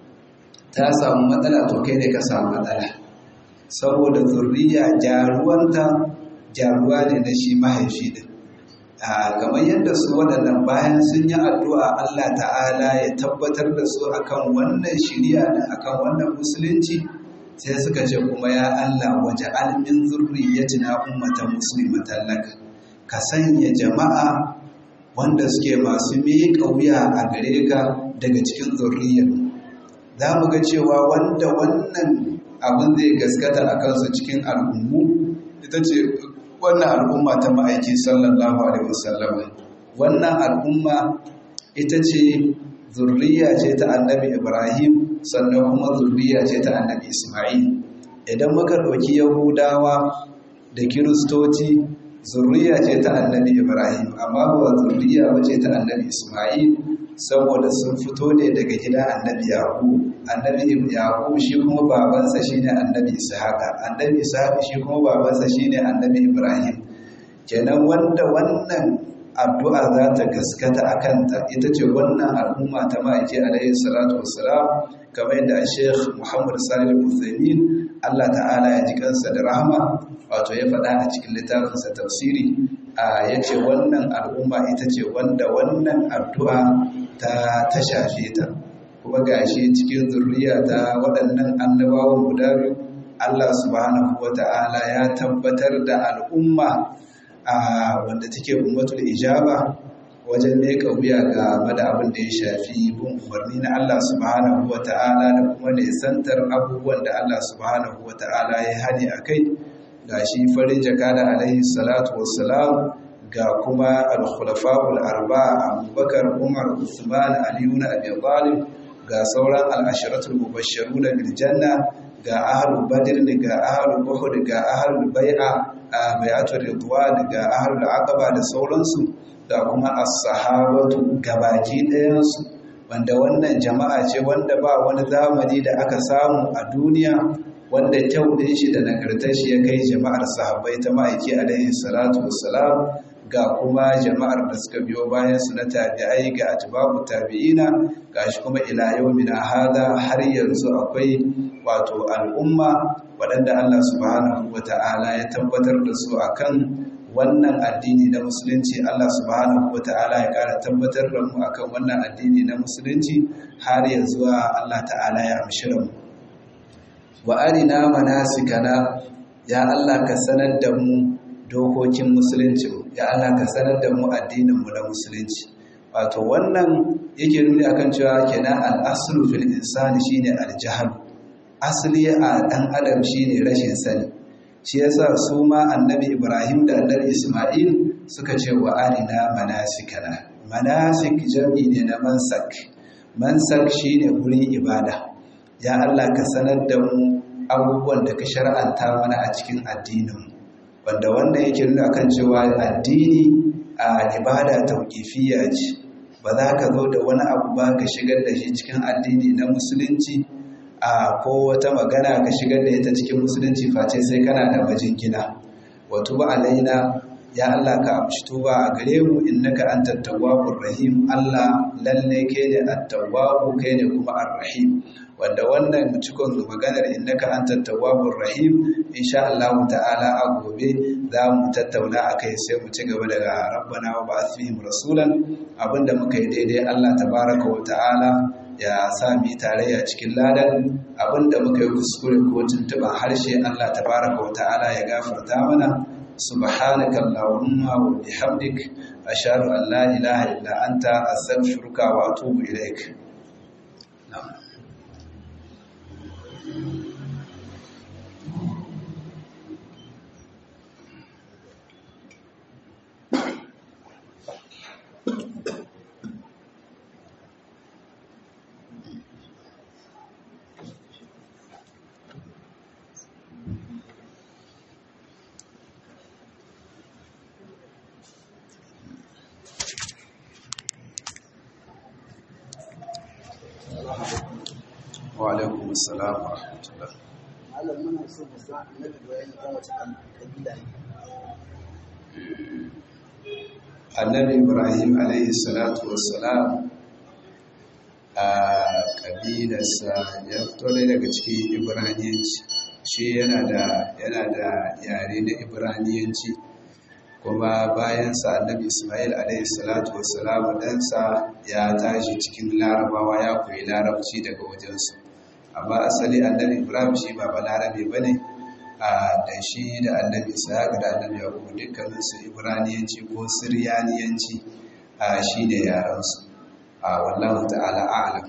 ta samu matsala to kai ne ka samu matsala saboda zurriya jaruwanta jaruwa ne na shi mahaifi din kamar yadda su waɗannan bayan sun yi addu'a Allah ta'ala ya tabbatar da su akan wannan shirya da akan wannan musulunci sai suka ce kuma ya Allah waje almin zurriyatina ummatan muslimatan laka ka sanya jama'a wanda suke masu miƙa wuya a gare ka daga cikin zurriyar za mu ga cewa wanda wannan abin zai gaskata a kansu cikin al'ummu ita ce wannan al'umma ta ma'aiki sallallahu alaihi wasallam wannan al'umma ita ce zurriya ce ta annabi ibrahim sannan kuma zurriya ce ta annabi isma'il idan muka ɗauki yahudawa da kiristoci zurriya ce ta annabi ibrahim amma ba zurriya ba ce ta annabi isma'il saboda sun fito ne daga gidan annabi yaqub annabi yaqub shi kuma babansa shine annabi ishaqa annabi ishaqa shi kuma babansa shine annabi ibrahim kenan wanda wannan addu'a za ta gaskata a kanta ita ce wannan al'umma ta ma'aiki alaihi salatu wassalam kamar yadda Sheikh Muhammad Salih Al-Uthaymeen Allah ta'ala ya ji kansa da rahama wato ya faɗa a cikin littafinsa tafsiri a yace wannan al'umma ita ce wanda wannan addu'a ta ta shafe ta kuma gashi cikin zurriya ta waɗannan annabawan guda biyu Allah subhanahu wata'ala ya tabbatar da al'umma a wanda take ummatul ijaba wajen meka wuya ga mada abin da ya shafi bin umarni na Allah subhanahu wata'ala da kuma nisantar abubuwan da Allah subhanahu wata'ala ya hani a kai ga shi farin jakada alaihi salatu wassalam ga kuma al-khulafa'ul arba'a abubakar umar usman aliyu na abi talib ga sauran al-asharatul mubashshiruna bil janna ga ahlul badr ga ahlul uhud ga ahlul bai'a bai'atul ridwan ga ahlul aqaba da sauransu da kuma as-sahabatu gabaki ɗayansu wanda wannan jama'a ce wanda ba wani zamani da aka samu a duniya wanda kyau ɗin shi da nagartar shi ya kai jama'ar sahabbai ta ma'aiki alaihi salatu wassalam ga kuma jama'ar da suka biyo bayan su na tabi'ai ga atbabu tabi'ina gashi kuma ila yawmina hada har yanzu akwai wato al'umma waɗanda Allah subhanahu wata'ala ya tabbatar da su akan wannan addini na musulunci Allah subhanahu wata'ala ya ƙara tabbatar da mu akan wannan addini na musulunci har ya zuwa Allah ta'ala ya amshi mu wa arina manasikana ya Allah ka sanar da mu dokokin musulunci ya Allah ka sanar da mu addinin mu na musulunci wato wannan yake nuni akan cewa kenan al-aslu fil insani shine al-jahl asali a dan adam shine rashin sani shi yasa su ma annabi Ibrahim da annabi Isma'il suka ce wa arina manasikana manasik jami ne na mansak mansak shine wurin ibada ya Allah ka sanar da mu abubuwan da ka shar'anta mana a cikin addinin wanda wannan yake nuna kan cewa addini a ibada tauqifiyya ce ba za ka zo da wani abu ba ka shigar da shi cikin addini na musulunci a ko wata magana ka shigar da ita cikin musulunci face sai kana da majingina wato ba alaina ya Allah ka amshi tuba a gare mu innaka antat tawwabur rahim Allah lalle kai ne at-tawwabu kai ne kuma ar-rahim wanda wannan cikon maganar innaka antat tawwabur rahim insha Allah ta'ala a gobe za mu tattauna akai sai mu ci gaba daga rabbana wa ba'ath fihim rasulan abinda muka yi daidai Allah tabaraka wa ta'ala ya sa mu tarayya cikin ladan abinda muka yi kuskure ko tuntuban harshe Allah tabaraka wa ta'ala ya gafarta mana سبحانك اللهم وبحمدك أشهد أن لا إله إلا أنت أستغفرك وأتوب إليك نعم وعليكم السلام ورحمة الله malam muna so mu san annabi bayani kan wace kabila ne annabi ibrahim alaihi salatu wassalam a kabilarsa ya fito ne daga cikin ibraniyanci shi yana da yana da yare na ibraniyanci kuma bayansa annabi ismail alaihi salatu wassalam ɗansa ya tashi cikin larabawa ya koyi larabci daga wajensu amma asali annabi ibrahim shi ba balarabe ba ne a da shi da annabi ishaq da annabi yakubu dukkanin su ibraniyanci ko siryaniyanci a shi ne yaransu a wallahu ta'ala a'lam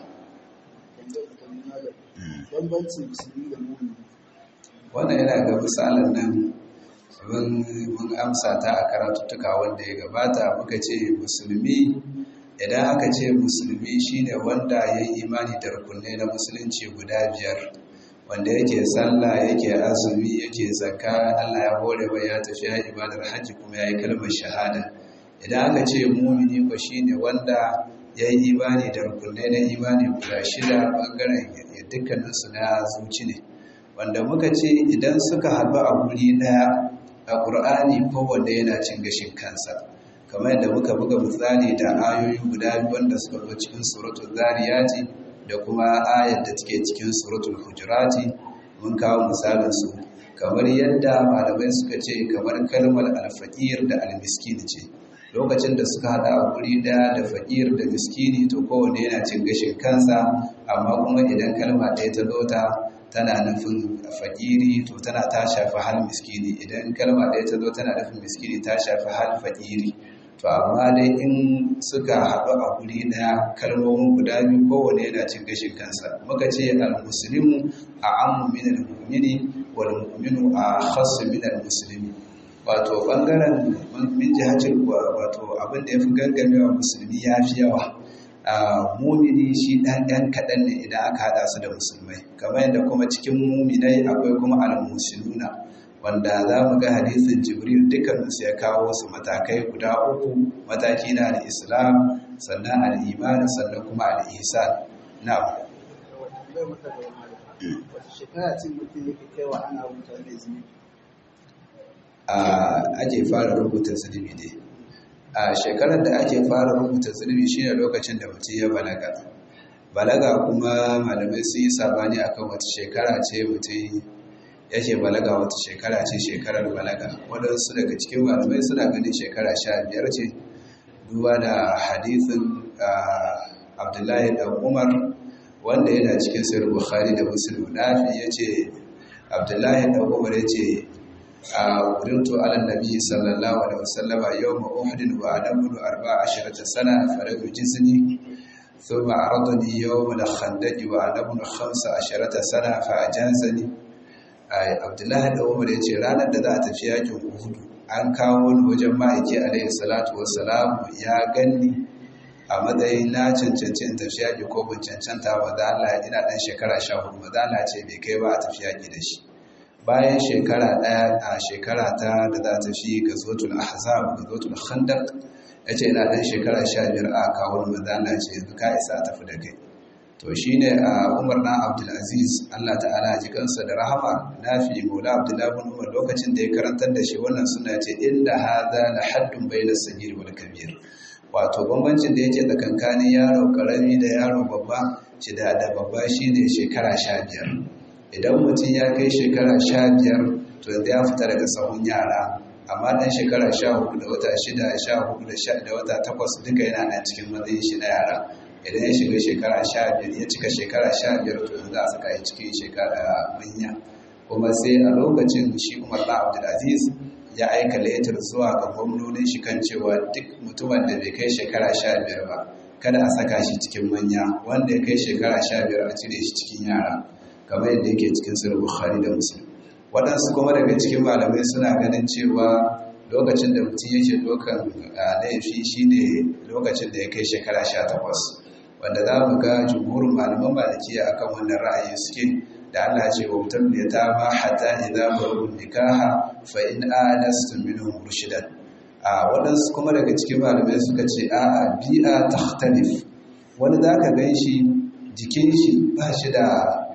bambancin musulmi da mumini wannan yana ga misalin nan mun amsa ta a karatuttuka wanda ya gabata muka ce musulmi idan aka ce musulmi shine wanda ya yi imani da rukunai na musulunci guda biyar wanda yake sallah yake azumi yake zakka Allah ya hore wa ya tafi ya ibadar hajji kuma ya yi kalmar shahada idan aka ce mumini ko shine wanda ya yi imani da rukunai na imani guda shida bangaren dukkaninsu na zuci ne wanda muka ce idan suka haɗu a guri ɗaya a ƙur'ani kowanne yana cin gashin kansa kamar yadda muka buga misali da ayoyi guda biyu wanda suka zo cikin suratul zariyati da kuma ayar da take cikin suratul hujurati mun kawo misalin su kamar yadda malamai suka ce kamar kalmar alfaqir da almiskin ce lokacin da suka hada a guri daya da fakir da miskini to kowane yana cin gashin kansa amma kuma idan kalma ɗaya ta zo ta tana nufin fakiri to tana ta shafi hal miskini idan kalma ɗaya ta zo tana nufin miskini ta shafi hal fakiri to amma dai in suka haɗu a guri ɗaya kalmomin guda biyu kowane yana cin gashin kansa muka ce al-muslimu a ammu min al-mu'mini wal mu'minu a khassu min al-muslimi wato bangaren min jihacin wato abin da ya fi gangamewa musulmi ya fi yawa mumini shi ɗan ɗan kaɗan ne idan aka haɗa su da musulmai kamar yadda kuma cikin muminai akwai kuma al-musuluna wanda za mu ga hadisin jibril dukkaninsu ya kawo su matakai guda uku mataki na al-islam sannan al-iman sannan kuma al-ihsan na wata shekara ce mutum yake kaiwa ana rubuta mai zunubi ake fara rubuta zunubi ne a shekarar da ake fara rubuta zunubi shine lokacin da mutum ya balaga balaga kuma malamai sun yi sabani akan wata shekara ce mutum yake balaga wata shekara ce shekarar balaga waɗansu daga cikin malamai suna ganin shekara sha biyar ce duba da hadithin abdullahi da umar wanda yana cikin sirri bukhari da muslim nafi ya ce abdullahi da umar ya ce أقررت على النبي صلى الله عليه وسلم يوم أحد وأنا ابن أربع عشرة سنة فلم يجزني ثم عرضني يوم الخندق وأنا ابن خمس عشرة سنة فأجازني عبد الله بن عمر yace ranar da za a tafi yakin Uhud an kawo ni wajen ma'aiki alaihi salatu wassalam ya ganni a matsayin na cancanci in tafi yaki ko ban cancanta ba da Allah ina dan shekara 14 ba da Allah ce bai kai ba a tafi yaki da shi bayan shekara ɗaya a shekara ta da za ta fi ga zotul ahzab ga zotul khandaq ya ce ina ɗan shekara sha biyar a kawon mazana ce yanzu ka isa a tafi da kai to shi ne a umar na abdulaziz allah ta'ala ji kansa da rahama na fi mola abdullahi bin umar lokacin da ya karantar da shi wannan suna ce inda haza la haddun bayna sagir wal kabir wato bambancin da yake tsakankanin yaro karami da yaro babba shi da da babba shine shekara sha biyar idan mutum ya kai shekara sha biyar to yanzu ya fita daga sahun yara amma ɗan shekara sha hudu da wata shida sha hudu da wata takwas duka yana nan cikin matsayin shi na yara idan ya shiga shekara sha biyar ya cika shekara sha biyar to yanzu za a saka yi cikin shekara manya kuma sai a lokacin shi umar na abdulaziz ya aika layatar zuwa ga gwamnonin shi kan cewa duk mutumin da bai kai shekara sha biyar ba kada a saka shi cikin manya wanda ya kai shekara sha biyar a cire shi cikin yara kamar yadda yake cikin sirri bukhari da muslim waɗansu kuma daga cikin malamai suna ganin cewa lokacin da mutum yake ɗaukan laifi shine lokacin da ya kai shekara sha takwas wanda za mu ga jumhurin malaman malikiya akan wannan ra'ayi suke da Allah ce wa mutum da ta ma hatta idza baru nikaha fa in anastum minhum rushdan a waɗansu kuma daga cikin malamai suka ce a'a bi'a takhtalif wani zaka gan shi jikin shi ba shi da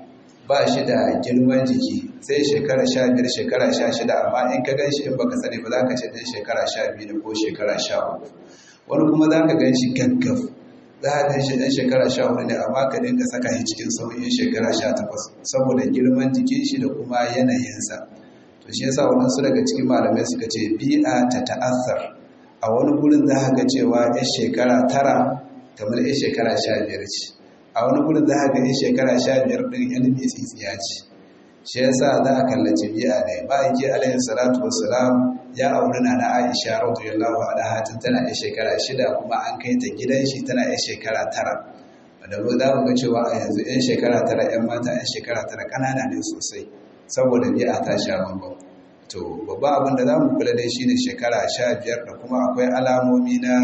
ba shi da girman jiki sai shekara sha biyar shekara sha shida amma in ka gan shi in baka sani ba za ka ce ɗan shekara sha biyu ko shekara sha uku wani kuma za ka gan shi gaggaf za ka gan shi ɗan shekara sha hudu ne amma ka dinga saka shi cikin sauyin shekara sha takwas saboda girman jikin shi da kuma yanayinsa to shi yasa waɗansu daga cikin malamai suka ce bi'a ta ta'azzar a wani gurin za ka ga cewa 'yan shekara tara kamar 'yan shekara sha biyar ce a wani gudun za a gani shekara sha biyar ɗin ilimi tsitsiya ce shi yasa za a kallaci biya ne ma'aiki alayhi salatu wassalam ya auri na na aisha radiyallahu anha tun tana da shekara shida kuma an kai ta gidan shi tana da shekara tara da mu za mu ga cewa a yanzu yan shekara tara yan mata yan shekara tara ƙanana ne sosai saboda biya ta sha bambam to babban abin da za mu kula dai shine shekara sha biyar da kuma akwai alamomi na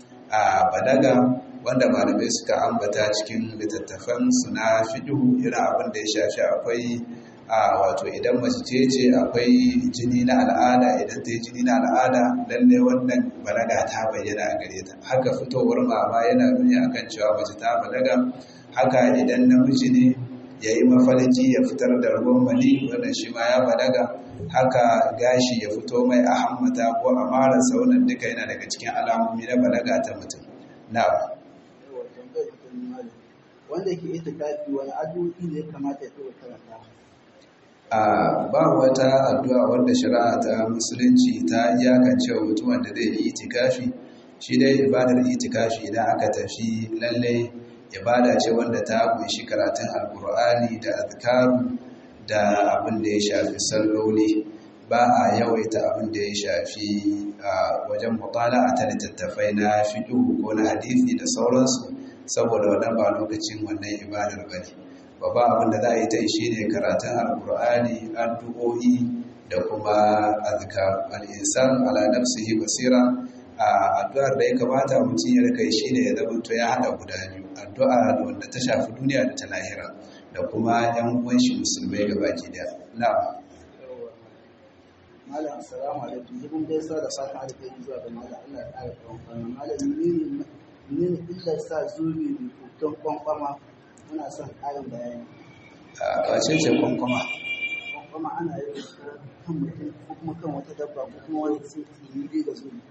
balaga wanda malamai suka ambata cikin littattafan su na fiɗu irin abin da ya shafi akwai a wato idan mace ce ce akwai jini na al'ada idan ta yi jini na al'ada lalle wannan balaga ta bayyana a gare ta haka fitowar mama yana nuni akan cewa mace ta balaga haka idan namiji ne ya yi mafalki ya fitar da ruwan mani wannan shi ma ya balaga haka gashi ya fito mai a hammata ko a marasa wannan duka yana daga cikin alamomi na balaga ta mutum na Yawa, tambayar da ta yi malam. wanda ke ita kafi wani addu'o'i ne ya kamata ya taɓa karanta a ba wata addu'a wanda shari'a ta musulunci ta iyakance wa mutumin da zai yi itikafi shi dai ibadar itikafi idan aka tafi lalle ibada ce wanda ta kunshi karatun alkur'ani da azkaru da abin da ya shafi salloli ba a yawaita abin da ya shafi a wajen mutala ta littattafai na fiqh ko na hadisi da sauransu saboda wannan ba lokacin wannan ibadar bane babban abin da za a yi ta shi ne karatun alkur'ani addu'o'i da kuma azkar al-insan ala nafsihi basira a addu'ar da ya kamata mutum ya rika shi ne ya zama to ya hada guda biyu addu'a da wanda ta shafi duniya da ta lahira da kuma yan uwan shi musulmai gabaki daya na'am malam assalamu alaikum dubin gaisuwa da fatan alheri zuwa ga malam Allah ya ƙara tsawon kwana malam menene menene illar sa zobe mai hoton kwankwama muna son ƙarin bayani a wace ce kwankwama kwankwama ana yi da kan mutum ko kuma kan wata dabba ko kuma wani sai tsini dai ga zobe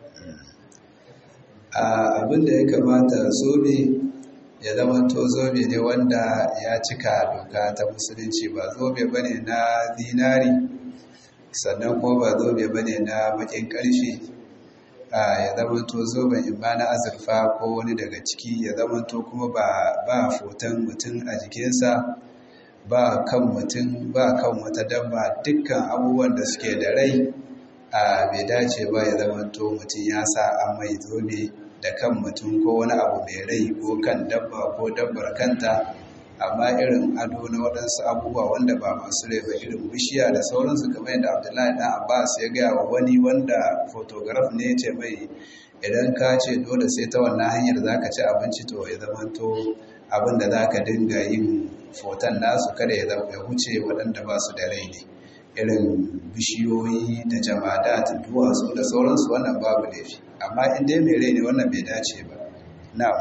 abin da ya kamata zobe ya zama to zobe ne wanda ya cika doka ta musulunci ba zobe bane na zinari sannan ko ba zobe bane na bakin karfe ya zama to zoben imma na azurfa ko wani daga ciki ya zama to kuma ba ba foton mutum a jikinsa ba kan mutum ba kan wata dabba dukkan abubuwan da suke da rai a bai dace ba ya zama to mutum ya sa an mai zobe da kan mutum ko wani abu mai rai ko kan dabba ko dabbar kanta amma irin ado na waɗansu abubuwa wanda ba masu rai ba irin bishiya da sauransu kamar yadda abdullahi dan abbas ya gaya wa wani wanda photograph ne ce mai idan ka ce dole sai ta wannan hanyar za ka ci abinci to ya zama to abin da za ka dinga yin foton nasu kada ya huce waɗanda ba su da rai ne irin bishiyoyi da jamada da duwatsu da sauransu wannan babu laifi amma in dai mai rai ne wannan bai dace ba na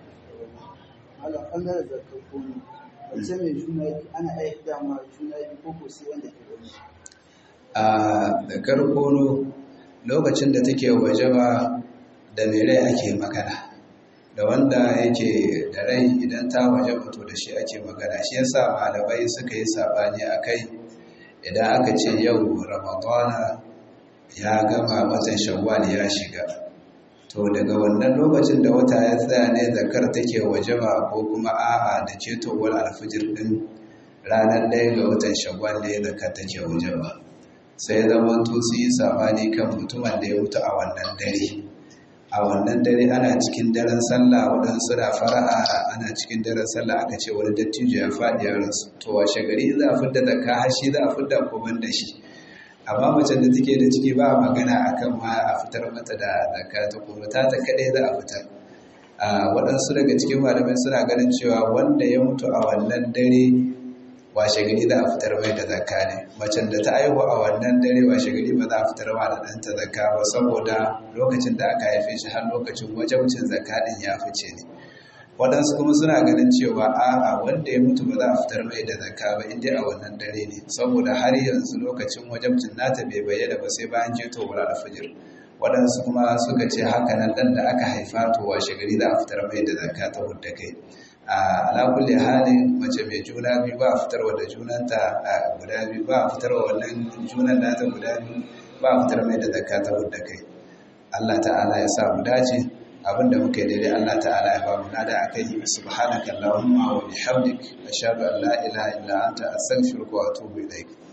malam ɓangaren zarkar kono wace mai juna biyu ana aiki dama juna biyu ko ko sai wanda ke wani a zakar kono lokacin da take waje ba da mai rai ake magana da wanda yake da rai idan ta waje to da shi ake magana shi yasa malamai suka yi sabani a kai idan aka ce yau ramadana ya gama watan shawwal ya shiga to daga wannan lokacin da wata ya tsaya ne zakar take wajaba ko kuma a'a da cetowar alfijir din ranar ɗaya ga watan shawwal ne zakar take wajaba sai zaman to su yi sabani kan mutumin da ya mutu a wannan dare a wannan dare ana cikin daren sallah waɗansu na fara'a ana cikin daren sallah aka ce wani dattijo ya faɗi ya rasu to washe gari za a fidda zakka hashi za a fidda kuban da shi amma macen da take da ciki ba magana akan ma a fitar mata da zakka ta kuma ta ta kadai za a fitar a waɗansu daga cikin malamai suna ganin cewa wanda ya mutu a wannan dare washe gari za a fitar mai da zakka ne macen da ta aihu a wannan dare washe gari ba za a fitar ma da ɗanta zakka ba saboda lokacin da aka haife shi har lokacin wajabcin zakka ɗin ya fice ne waɗansu kuma suna ganin cewa a'a wanda ya mutu ba za a fitar mai da zakka ba inda a wannan dare ne saboda har yanzu lokacin wajabcin nata bai bayyana ba sai bayan jeto wura da fajir waɗansu kuma suka ce haka nan ɗan da aka haifa to washe gari za a fitar mai da zakka ta hudda kai a alakulli halin mace mai juna biyu ba a fitarwa da junanta a guda biyu ba a fitarwa wannan junan nata guda biyu ba a fitar mai da zakka ta hudda kai Allah ta'ala ya sa mu dace abinda muka yi daidai Allah ta'ala ya ba mu nada akai subhanaka allahumma wa bihamdik ashhadu an la ilaha illa anta astaghfiruka wa atubu ilaik